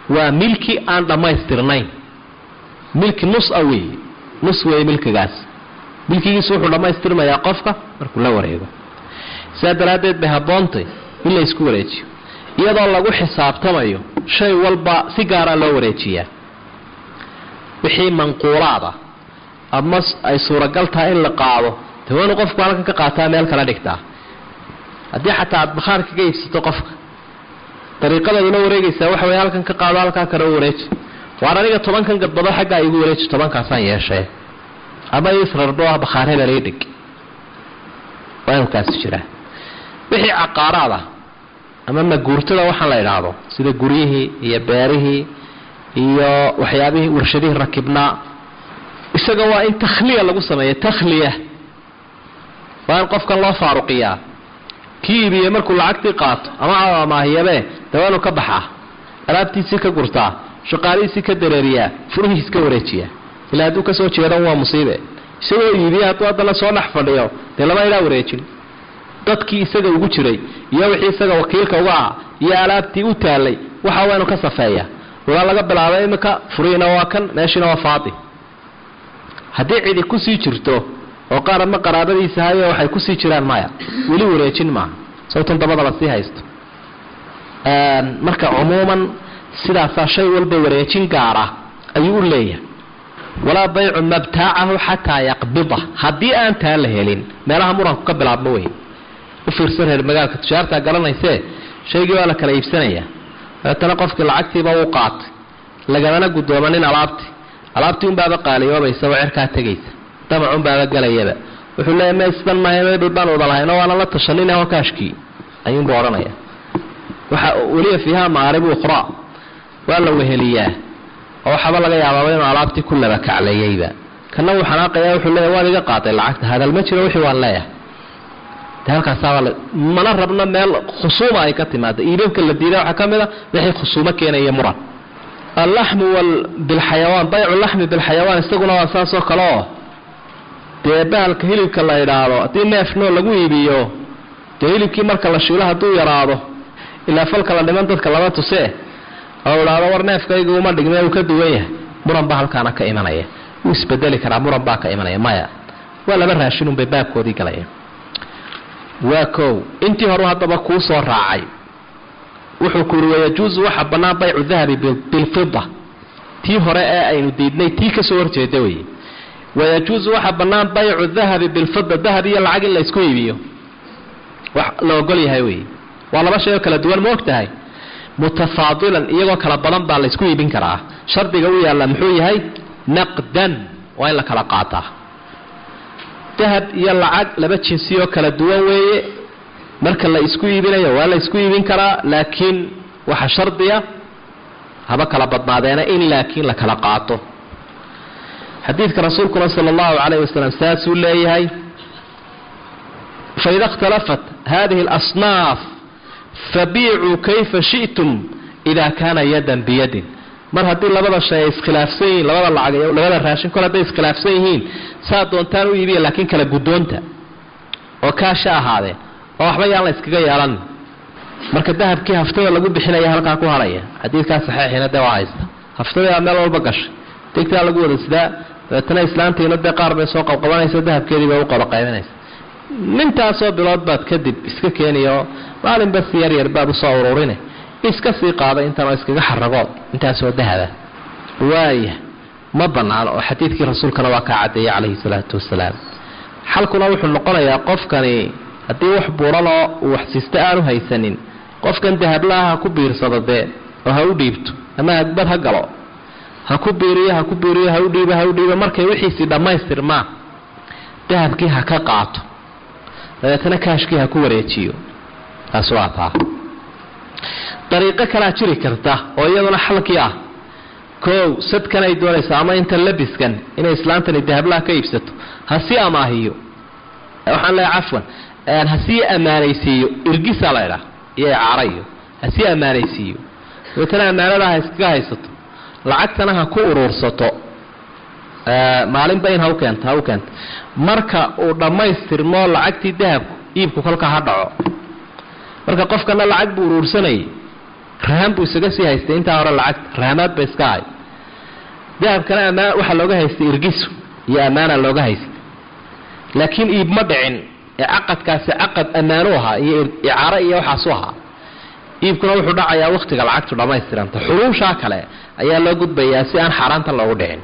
Speaker 2: waa milki aan dhammaystirnayn milki nus a weeye nus weeye milkigaas milkigiisu wuxuu dhammaystirmayaa qofka markuu la wareego sidaa daraaddeed bay habboontay in la isku wareejiyo iyadoo lagu xisaabtamayo shay walba si gaaraa loo wareejiyaa wixii manquulaada ama ay suuragal tahay in la qaado de waa inuu qofku halkan ka qaataa meel kala dhigtaa haddii xataa aad bakhaar kaga iibsato qofka dariiqadaad ula wareegaysaa waxa wey halkan ka qaado halkaa kale u wareeji waar aniga tobankan gadbado xaggaa igu wareeji tobankaasaan yeeshee ama isrardo ah bakhaar hebel ii dhig waa inuu kaasi jiraa wixii caqaaraad ah ama maguurtada waxaan la idhaahdo sida guryihii iyo beerihii iyo waxyaabihii warshadihii rakibnaa isaga waa in takhliya lagu sameeyo takhliya waa in qofkan loo faaruqiyaa kii iibiye markuu lacagtii qaato ama amaahiyabee de waa inuu ka baxaa alaabtiisii ka gurtaa shaqaalihiisii ka dareeriyaa furihiis ka wareejiyaa ilaa hadduu kasoo jeedan waa musiibe isagoo iibiye hadduu haddana soo dhex fadhiyo dee lama idhaa wareejin dadkii isaga ugu jiray iyo wixii isaga wakiilka uga ah iyo alaabtii u taalay waxa waa inuu ka safeeya walaa laga bilaabay iminka furihiina waa kan meeshiina waa faadi haddii cidi kusii jirto oo qaar ama qaraabadiisa hayo waxay kusii jiraan maya weli wareejin maaha sababtan dabadaba sii haysto marka cumuuman sidaasaa shay walba wareejin gaara ayuu u leeyahay walaa baycu mabtaacahu xataa yaqbida haddii aan taa la helin meelaha muranku ka bilaabma wey u fiirsan reer magaalka tujaartaa garanaysee shaygii waa la kala iibsanaya dabeetana qofkii lacagtiiba uu qaatay lagamana guddoomanin alaabtii alaabtii unbaaba qaaliyoobaysa oo cerkaa tegaysa damacunbaaba galayaba wuxuu leeya me sidan maaha mebel baan wada lahayno waana la tashanin hokaashkii ayuunbu odhanaya waxa weliya fiiha maaribu ukhraa waa la weheliyaa oo waxaaba laga yaabaaba inuu alaabtii ku laba kacleeyeyba kana wuu xanaaqaya wuxuu leeya waad iga qaaday lacagta hadal ma jiro wixii waan leeyahay de halkaasaaba mana rabno meel khusuuma ay ka timaado iibabka la diiday waxaa ka mid a wixii khusuumo keenaya muran allaxmu bilxayawaan baycu laxmi bilxayawaan isaguna waa saasoo kale oo dee bahalka hilibka la idhaahdo haddii neef noo lagu iibiyo dee hilibkii marka la shiilo hadduu yaraado ilaa falka la dhiman dadka lama tusee oo idhaahdo war neefkaygu uma dhigme uu ka duwan yahay muran baa halkaana ka imanaya wuu isbedeli karaa muran baa ka imanaya maya waa laba raashinunbay baabkoodii galayaan waa kow intii horu haddaba kuu soo raacay wuxuu ku yidhi wayajuusu waxa bannaan baycu dahabi bilfida tii hore ee aynu diidnay tii kasoo horjeeda weye wayajuusu waxa bannaan baycu dahabi bilfida dahab iyo lacag in la isku iibiyo wax la ogol yahay weye waa laba shay oo kala duwan ma og tahay mutafaadilan iyagoo kala badan baa la isku iibin karaa shardiga u yaalla muxuu yahay naqdan waa in la kala qaataa dahab iyo lacag laba jinsi oo kala duwan weeye marka la isku iibinayo waa la isku iibin karaa laakiin waxa shardiya haba kala badnaadeena in laakiin la kala qaato xadiidka rasuulkuna sala allahu calayh wasalam saasuu leeyahay faida اkhtalafat hadihi اlasnaaf fabiicuu kayfa shi'tum ida kaana yadan biyadin mar haddii labada shay ay iskhilaafsan yihiin labada lacag labada raashin kol hadday iskhilaafsan yihiin saa doontaan u iibiya laakiin kala guddoonta oo kaasha ahaadee oo waxba yaan la iskaga yeelan marka dahabkii haftada lagu bixinaya halkaa ku haraya xadiidkaa saxiixiina dee waa haysta haftadaa meel walba gashay degtaa lagu wada sidaa dabeetana islaantiina dee qaar bay soo qabqabanaysa dahabkeedii bay u qabaqaybinaysa nintaasoo bilood baad kadib iska keeniyo maalinba si yar yar baad usoo ururine iska sii qaada intaan oo iskaga xaragood intaasoo dahaba waaya ma banaano oo xadiidkii rasuulkana waa kaa caddeeyay calayhi salaatu wasalaam xalkuna wuxuu noqonayaa qofkani haddii wax buuranoo uu waxsiista aanu haysanin qofkan dahablaha ha ku biirsado dee oo ha u dhiibto ama hagbad ha galo ha ku biiriyo ha ku biiriyo ha u dhiibo ha u dhiibo markay wixiisii dhammaystirmaan dahabkii ha ka qaato dabeetana kaashkii ha ku wareejiyo taas waa taa dariiqo kalaa jiri karta oo iyaduna xalkii ah koow sadkan ay doonayso ama inta labiskan inay islaantani dahablaha ka iibsato ha sii amaahiyo waxaan leeya cafwan ha sii ammaanaysiiyo irgisaa la ydhaa iyo icaarayo ha sii ammaanaysiiyo dabeetana ammaanada ha iskaga haysato lacagtana ha ku uruursato maalinba in ha u keento ha u keento marka uu dhammaystirmo lacagtii dahabku iibku kolka ha dhaco marka qofkana lacag buu uruursanayay rahan buu isaga sii haystay intaa hore lacagta rahamaad ba iska hay dahabkana ammaan waxaa looga haystay irgisu iyo ammaana looga haystay laakiin iib ma dhicin ee caqadkaasi caqad ammaanu ahaa iyo icaaro iyo waxaasu ahaa iibkuna wuxuu dhacayaa wakhtiga lacagtu dhammaystiranta xuruushaa kale ayaa loo gudbayaa si aan xaaraanta loogu dhicin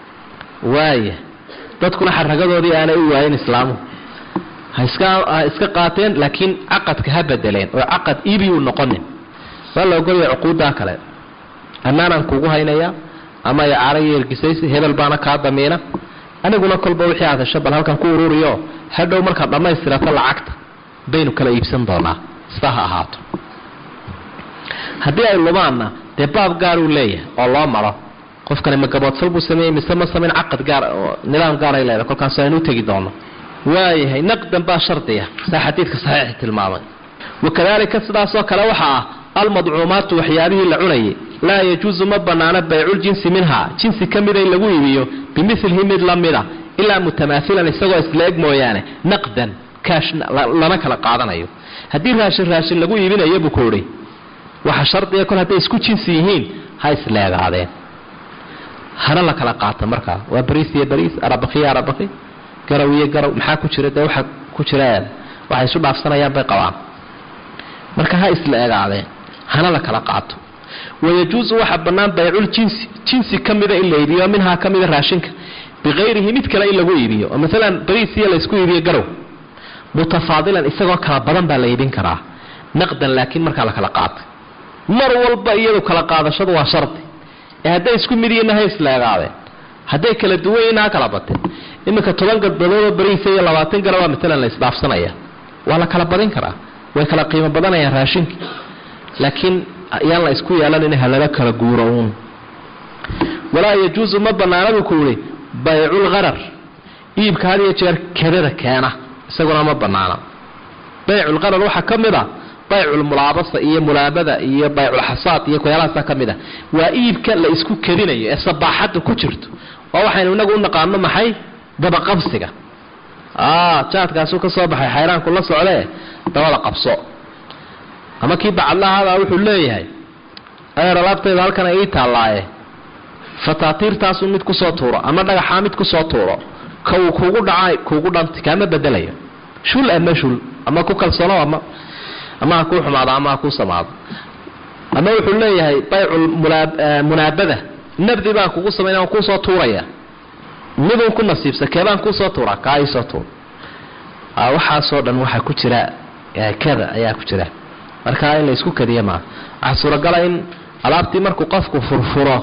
Speaker 2: waaya dadkuna xaragadoodii aanay u waayin islaamuhu ha iska ha iska qaateen laakiin caqadka ha bedeleen oo caqad iibi u noqonin waa la ogolaya cuquuddaa kale ammaanaan kugu haynaya ama icaaro iyo ergisaysi hebel baana kaa damiina aniguna kolba wixii aad hesho bal halkan ku ururiyo hadhow markaad dhammaystirato lacagta baynu kala iibsan doonaa sida ha ahaato haddii ay lumaanna dee baab gaaruu leeyahay oo loo maro qofkani ma gaboodfal buu sameeyey mise ma samayn caqad gaar oo nidaam gaaray leedahay kolkaas aynu u tegi doono waayahay naqdan baa shardiya saa xadiidka saxiixi tilmaamay wakadalika sidaasoo kale waxaa ah almadcuumaatu waxyaabihii la cunayay laa yajuusu ma banaano bayculjinsi minhaa jinsi ka mida in lagu iibiyo bimilihi mid la mida ilaa mutamaailan isagoo isla eg mooyaane naqdan kaash lana kala qaadanayo haddii raashin raashin lagu iibinayo buu kuuhi waxa shardiga kol hadday isku jinsi yihiin ha isleegaadeen hana la kala qaata markaa waa bariis iyo bariis arabakhiyo arabakhi garaw iyo garaw maxaa ku jira dee waxa ku jiraan waxay isu dhaafsanayaan bay qabaan marka ha isla egaadeen hana la kala qaato wayajuusu waxaa bannaan baycul jinsi jinsi ka mida in la iibiyo minhaa ka mida raashinka bikayrihi mid kale in lagu iibiyo oo maalan bariis iyo laysku iibiyo garow mutafaadilan isagoo kala badan baa la iibin karaa naqdan laakiin markaa la kala qaatay mar walba iyadu kala qaadashadu waa shardi ee hadday isku mid yihiinna ha isla egaadeen hadday kala duwan yihiinna ha kala bateen iminka toban gadbadoodoo bariisa iyo labaatan gara waa maalan la isdhaafsanaya waa la kala badin karaa way kala qiimo badanayaan raashinka laakiin yaan la isku yeelan halala kala guuro uun walaa yajuusu ma banaana buu ku yihi bayculgharar iibka had iyo jeer kadada keena isaguna ma banaana bayculgharar waxaa ka mid a bayculmulaabasa iyo mulaabada iyo bayculxasaad iyo kuyaalahaasa ka mid a waa iibka la isku kadinayo ee sabaaxadda ku jirto oo waxaynu inagu u naqaano maxay dabaqabsiga jaadkaasuu ka soo baxay xayraanku la socdee dabada qabso ama kii bacadlahaabaa wuxuu leeyahay adeer alaabtayda halkan ay ii taallaaye fataatiirtaasuu mid kusoo tuuro ama dhagaxaa mid kusoo tuuro ka uu kugu dhaca kuugu dhanti kaama bedelayo shul ama shul ama ku kalsoono ama ama ha kuu xumaado ama ha kuu samaado ama wuxuu leeyahay baycul munaabada nabdi baan kugu samayn aan kuusoo tuuraya midun ku nasiibsa keebaan kuusoo tuura kaa iisoo tuur waxaasoo dhan waxaa ku jira kada ayaa ku jira markaa in la isku kadiya maa waxaa suuragala in alaabtii markuu qofku furfuro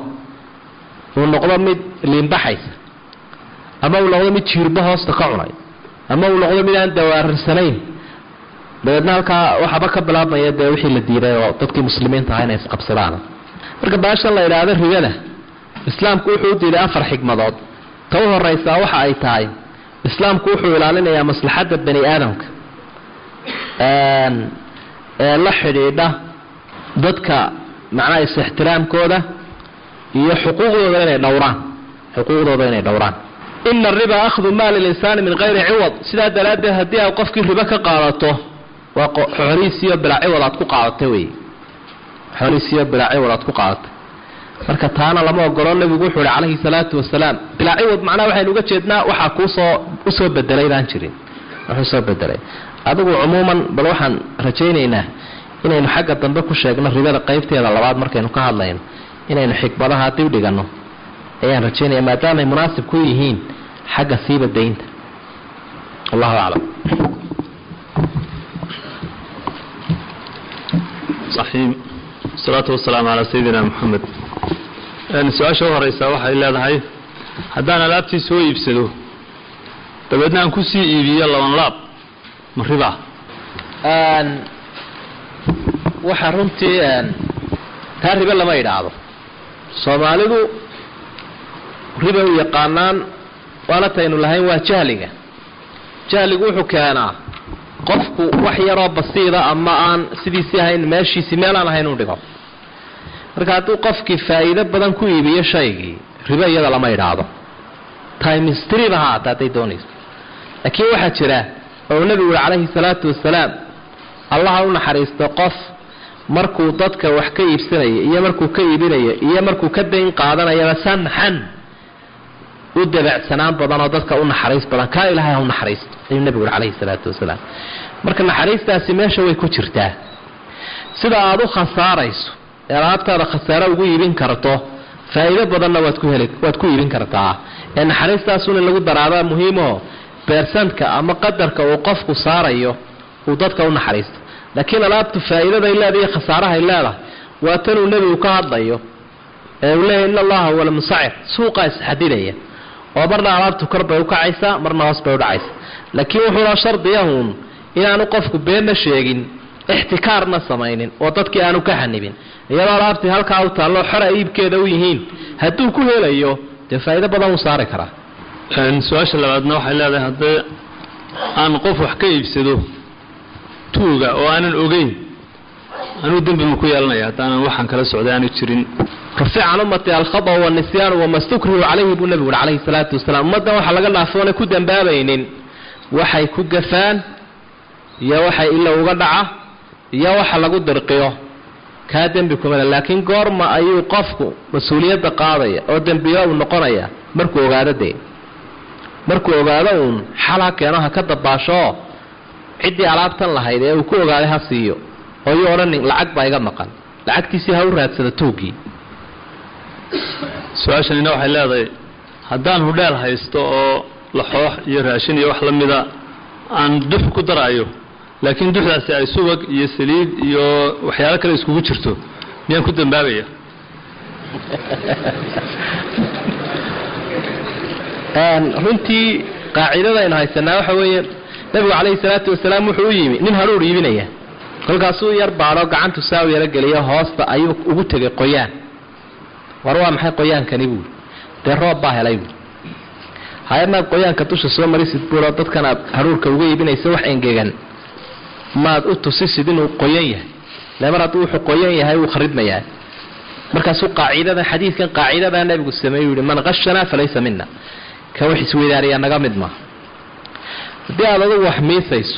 Speaker 2: uu noqdo mid liinbaxaysa ama uu noqdo mid jiirba hoosta ka cunay ama uu noqdo mid aan dawaarirsanayn dabeedna halkaa waxaaba ka bilaabmaya dee wixii la diiday oo dadkii muslimiinta ahaa inay isqabsadaan marka baashan la idhaahdo ribada islaamku wuxuu u diiday afar xigmadood ta u horaysaa waxa ay tahay islaamku wuxuu ilaalinayaa maslaxadda bani aadamka ee la xidhiidha dadka macnaha is-ixtiraamkooda iyo xuquuqdooda inay dhowraan xuquuqdooda inay dhowraan ina ariba akhdu maali linsaani min kayri ciwad sidaa daraaddeed haddii aad qofkii ribo ka qaadato waa xoolihiisiyo bilaa ciwad aad ku qaadatay wey xoolihiisiyo bilaa ciwad aad ku qaadatay marka taana lama ogolo nabigu wuxuu ihi calayhi salaatu wasalaam bilaa ciwad macnaha waxaynu uga jeednaa waxaa kuusoo usoo bedelay baan jirin wuxuu soo bedelay adigu cumuuman bal waxaan rajaynaynaa inaynu xagga dambe ku sheegno ribada qaybteeda labaad markaynu ka hadlayno inaynu xikmadaha dib dhiganno ayaan rajaynaya maadaamaay munaasib ku yihiin xagga siiba daynta wallahu aclam
Speaker 3: صaxiib wasalaatu wasalaamu calaa sayidina moxamed su-aasha u horeysaa waxay leedahay haddaan alaabtii soo iibsado dabeedna aan kusii iibiyo laban laab ma ribaa
Speaker 2: waxaa runtii taa ribe lama idhaahdo soomaalidu riba u yaqaanaan waana taynu lahayn waa jahliga jahligu wuxuu keenaa qofku wax yaroo basiida ama aan sidiisii ahayn meeshiisii meelaan ahayn u dhigo marka hadduu qofkii faa'iido badan ku iibiyo shaygii ribo iyada lama idhaahdo timestryba ha haata hadday doonayso laakiin waxaa jira oo uu nebigu yihi calayhi salaatu wasalaam allaha u naxariisto qof markuu dadka wax ka iibsanaya iyo markuu ka iibinaya iyo markuu ka dayn qaadanayaba samxan u dabacsanaan badan oo dadka u naxariis badan kaa ilaahay ha u naxariisto ayuu nebigu uri calayhi salaatu wasalaam marka naxariistaasi meesha way ku jirtaa sida aada u khasaarayso ee alaabtaada khasaaro ugu iibin karto faa'iido badanna waad ku heli waad ku iibin kartaa ee naxariistaasun in lagu daraabaa muhiimoo beersantka ama qadarka uu qofku saarayo uu dadka u naxariisto laakiin alaabtu faa'iidaday leedahay khasaarahay leedahay waa tanuu nebigu ka hadlayo ee uu leeyahy in allaha huwa almusacir suuqaa isxadidaya oo marna alaabtu kor bay ukacaysaa marna hoos bay udhacaysa laakiin wuxuuna shardiyahuun inaanu qofku beenna sheegin ixtikaarna samaynin oo dadkii aanu ka xanibin iyadoo alaabtii halkaa u taallo xora iibkeeda u yihiin hadduu ku helayo dee faa'iido badan wuu saari karaa
Speaker 3: su-aasha labaadna waxay leedahay haddii aan qof wax ka iibsado tuuga oo aanan ogeyn anuu dembi ma ku yeelanaya haddaanan waxaan kala socday aanu jirin
Speaker 2: rufic can ummati alkhada wanisyaanu wama stukrihu calayhi buu nebigu uri calayhi salaatu wasalaam ummaddan waxa laga dhaafo oonay ku dambaabaynin waxay ku gafaan iyo waxay ila uga dhaca iyo waxa lagu dirqiyo kaa dembi kumale laakiin goorma ayuu qofku mas-uuliyadda qaadaya oo dembiyo uu noqonaya markuu ogaado dee markuu ogaado uun xal ha keeno ha ka dabaashoo ciddii alaabtan lahayd ee uu ku ogaaday ha siiyo oo yuu odhanin lacag baa iga maqan lacagtiisii ha u raadsada tuugii
Speaker 3: su-aashanina waxay leedahay haddaan hudheel haysto oo laxoox iyo raashin iyo wax la mida aan dux ku daraayo laakiin duxdaasi ay subag iyo saliid iyo waxyaalo kale iskugu jirto miyaan ku dambaabaya
Speaker 2: runtii qaacidadaynu haysanaa waxa weeye nebigu calayhi salaatu wasalaam wuxuu u yimi nin haruur iibinaya kolkaasuu yar baadho gacantu saa u yaro geliyo hoosta ayuu ugu tegay qoyaan war waa maxay qoyaankani buuri dee roob baa helay buuri hay-adnaad qoyaanka dusha soo marisid buuroo dadkan aad haruurka uga iibinaysa wax engegan maad u tusisid inuu qoyan yahay le mar hadduu wuxuu qoyan yahay wuu kharidmayaa markaasuu qaacidada xadiidkan qaacidadaa nebigu sameeyuu yihi man qashanaa falaysa mina ka wax isweydaariyaa naga mid maaha haddii aad adugu wax miisayso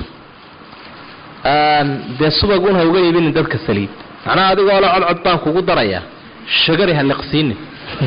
Speaker 2: dee subag un ha uga iibinin dadka saliid macnaha adigoo le codcod baan kugu darayaa shagari ha liqsiinin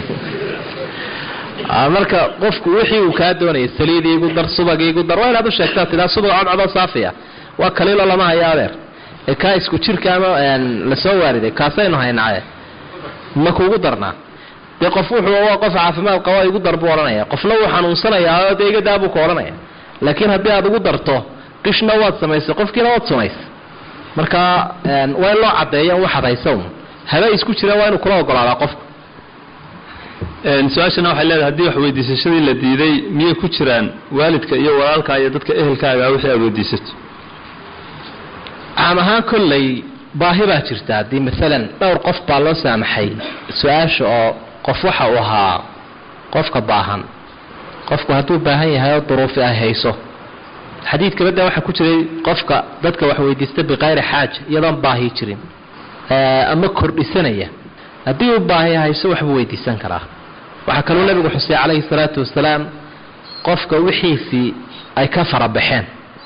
Speaker 2: marka qofku wixii uu kaa doonaya saliid iigu dar subag iigu dar waa inaad u sheegtaa tidaa subag codcodoo saafiya waa kaliilo lama hayo adeer ee kaa isku jirka ama lasoo waariday kaasaynu haynaaye ma kuugu darnaa dee qof wuxuu waa qof caafimaad qabo igu dar buu odhanaya qofna wuu xanuunsanayaa oo dee iga daa buu ka odhanaya laakiin haddii aad ugu darto qishna waad samaysay qofkiina waad sumaysay marka waa in loo caddeeya waxaad haysa un habe isku jiraan waa inuu kula ogolaadaa qofku
Speaker 3: su-aashana waxay leedahay haddii wax weydiisashadii la diiday miyay ku jiraan waalidka iyo walaalka iyo dadka ehelkaaga wixii aad weydiisato
Speaker 2: caam ahaan kolley baahi baa jirta haddii maalan dhowr qof baa loo saamaxay su-aasha oo qof waxa uu ahaa qofka baahan qofku hadduu baahan yahay oo duruufi ay hayso xadiidka badda waxaa ku jiray qofka dadka wax weydiista biqayri xaaja iyadoon baahi jirin ama kordhisanaya haddii uu baahi hayso waxbuu weydiisan karaa waxaa kaluu nabigu xusay calayhi salaatu wasalaam qofka wixiisii ay ka farabaxeen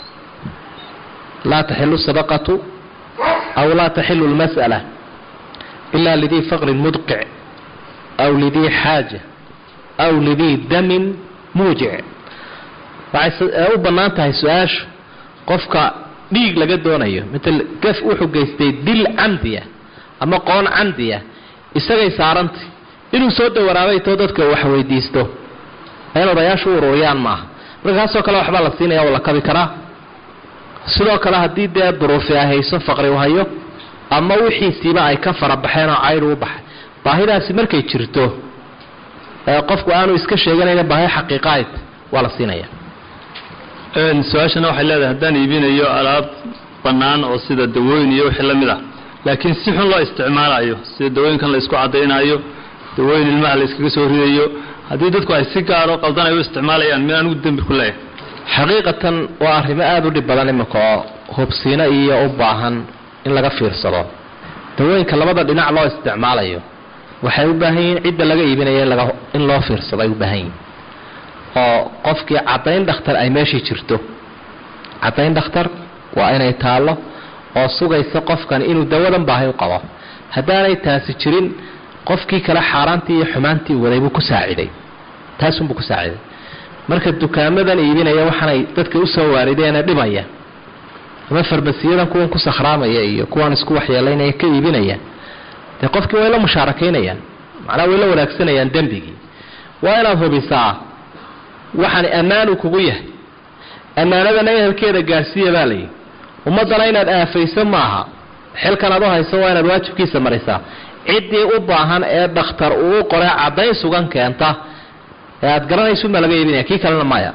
Speaker 2: laa taxilu sadaqatu aw laa taxilu lmas'ala ila lidii faqrin mudqic aw lidii xaaja aw lidii damin muujic waxay u bannaan tahay su-aashu qofka dhiig laga doonayo matal gaf wuxuu geystay dil camdiya ama qoon camdiya isagay saarantay inuu soo dawaraabay too dadka wax weydiisto in odayaashu u ururiyaan maaha markaasoo kale waxbaa la siinaya oo la kabi karaa sidoo kale haddii dee duruufi ay hayso faqri u hayo ama wixiisiiba ay ka farabaxeen oo caydh u baxay baahidaasi markay jirto qofku aanu iska sheeganayna baahi xaqiiqahayd waa la siinaya
Speaker 3: su-aashana waxay leedahay haddaan iibinayo alaab bannaan oo sida dawooyin iyo wixii la mid ah laakiin si xun loo isticmaalayo sida dawooyinkan la isku caddaynaayo dawooyin ilmaha la iskaga soo ridayo haddii dadku ay si gaaro qaldan ay u isticmaalayaan mid anigu dembi ku leeyahay
Speaker 2: xaqiiqatan waa arrimo aada u dhib badan iminka oo hubsiino iyo u baahan in laga fiirsado dawooyinka labada dhinac loo isticmaalayo waxay u baahan yihiin cidda laga iibinaya in loo fiirsado ay u baahan yihiin oo qofkii caddayn dhakhtar ay meeshii jirto caddayn dhakhtar waa inay taallo oo sugaysa qofkan inuu dawadan baahay u qabo haddaanay taasi jirin qofkii kale xaaraantii iyo xumaantii waday buu ku saaciday taasunbuu ku saaciday marka dukaamadan iibinaya waxaanay dadka usoo waarideena dhibaya ama farmasiyadan kuwan ku sakhraamaya iyo kuwan isku waxyeelaynaya ka iibinaya dee qofkii way la mushaarakaynayaan macnaha way la wanaagsanayaan dembigii waa inaad hubisaa waxaan ammaanu kugu yahay ammaanadana ehelkeeda gaadhsiiya baa layidhi ummaddana inaad aafayso maaha xilkan aad u hayso waa inaad waajibkiisa marisaa ciddii u baahan ee dhakhtar uu u qoray caddayn sugan keenta ee aad garanaysunbaa laga iibinaya kii kalena maya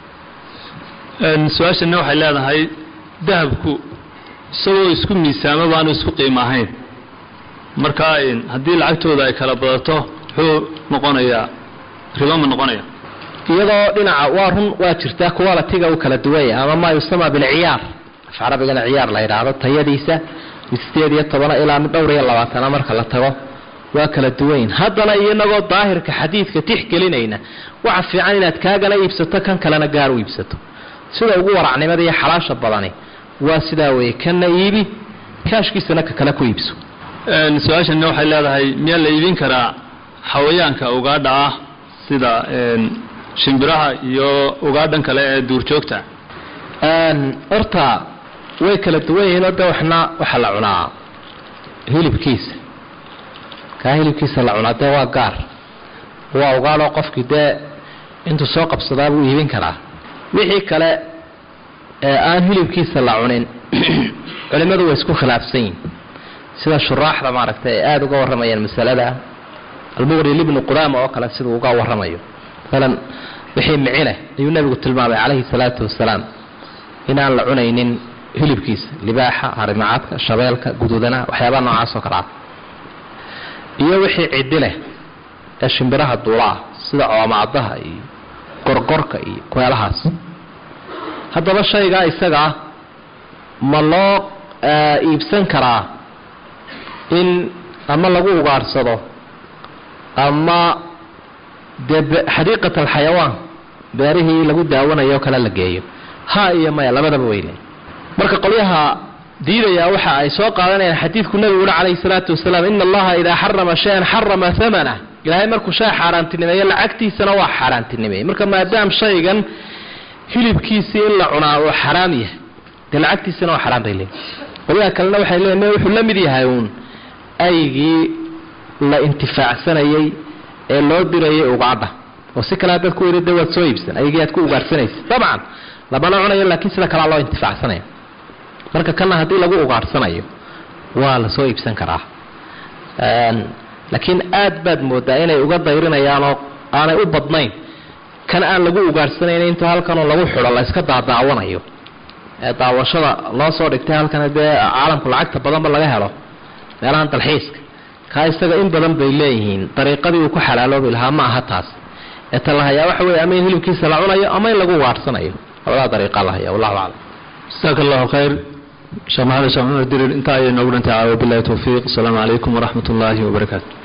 Speaker 3: su-aashana waxay leedahay dahabku isagoo isku miisaamo baanu isku qiimo ahayn marka haddii lacagtooda ay kala badato muxuu noqonayaa ribo ma noqonaya
Speaker 2: iyadoo dhinaca waa run waa jirtaa qualitiga u kala duwanya ama maa yusama bilciyaar af carabigana ciyaar la yidhaahdo tayadiisa mid sideed iyo tobana ilaa mid dhowr iyo labaatana marka la tago waa kala duwanyin haddana inagoo daahirka xadiidka tixgelinayna waxa fiican inaad kaagana iibsato kan kalena gaar u iibsato sida ugu waracnimada iyo xalaasha badani waa sidaa weeye kana iibi kaashkiisana ka kale ku iibso
Speaker 3: su-aashana waxay leedahay miyaa la iibin karaa xawayaanka ugaadha ah sida shimbiraha iyo ugaadhan kale ee duurjoogta
Speaker 2: horta way kala duwan yihiin oo de waxna waxaa la cunaa hilibkiisa kaa hilibkiisa la cunaa dee waa gaar waa ugaadhoo qofkii dee intuu soo qabsadaa buu iibin karaa wixii kale ee aan hilibkiisa la cunin culimmadu way isku khilaafsan yihin sida shuraaxda maaragtay ay aada uga warramayaan masalada almuqri libnu qudama oo kale siduu uga warramayo maalan wixii micileh ayuu nebigu tilmaamay calayhi salaatu wasalaam inaan la cunaynin hilibkiisa libaaxa harimacadka shabeelka guduudanaha waxyaabaha noocaas oo kale ah iyo wixii ciddi leh ee shimbiraha duulaah sida coomacdaha iyo gorgorka iyo kweelahaas haddaba shaygaa isagaa ma loo iibsan karaa in ama lagu ugaadhsado ama dee xadiiqat alxayawaan beerihii lagu daawanayo o kale la geeyo ha iyo maya labadaba weyle marka qolyaha diidaya waxa ay soo qaadanayaan xadiidku nabigu uri calayhi salaatu wasalaam ina allaha idaa xarama shayan xarama hamanah ilaahay markuu shay xaaraantinimeeyo lacagtiisana waa xaaraantinimeeyey marka maadaam shaygan hilibkiisii in la cunaa uu xaraam yahay dee lacagtiisana waa xaraam bay leeyiin qolyaha kalena waxay leeyiin wuxuu la mid yahay uun aygii la intifaacsanayay ee loo dirayay ugaadha oo si kale haddaad ku weyda de waad soo iibsan aygii aad ku ugaadhsanaysa dabcan lamana cunayo laakiin sida kalea loo intifaacsanaya marka kana haddii lagu ugaadhsanayo waa la soo iibsan karaa laakiin aad baad moodaa inay uga dayrinayaanoo aanay u badnayn kan aan lagu ugaadhsanayn intuu halkanoo lagu xidho la iska daadaawanayo ee daawashada loo soo dhigtay halkan dee caalamku lacagta badanba laga helo meelahan dalxiiska kaa isaga in badan bay leeyihiin dariiqadii uu ku xalaaloobi lahaa ma aha taas ee ta la hayaa waxa weye ama in hilibkiisa la cunayo ama in lagu ugaadhsanayo labadaa dariiqa la haya wallahu aclam
Speaker 3: jasaaka allahu khayr sheekh maxamed sheekh cumar dirir intaa ayay noogu dhantay caawa bilahi towfiiq asalaamu calaykum waraxmat ullaahi wabarakaatu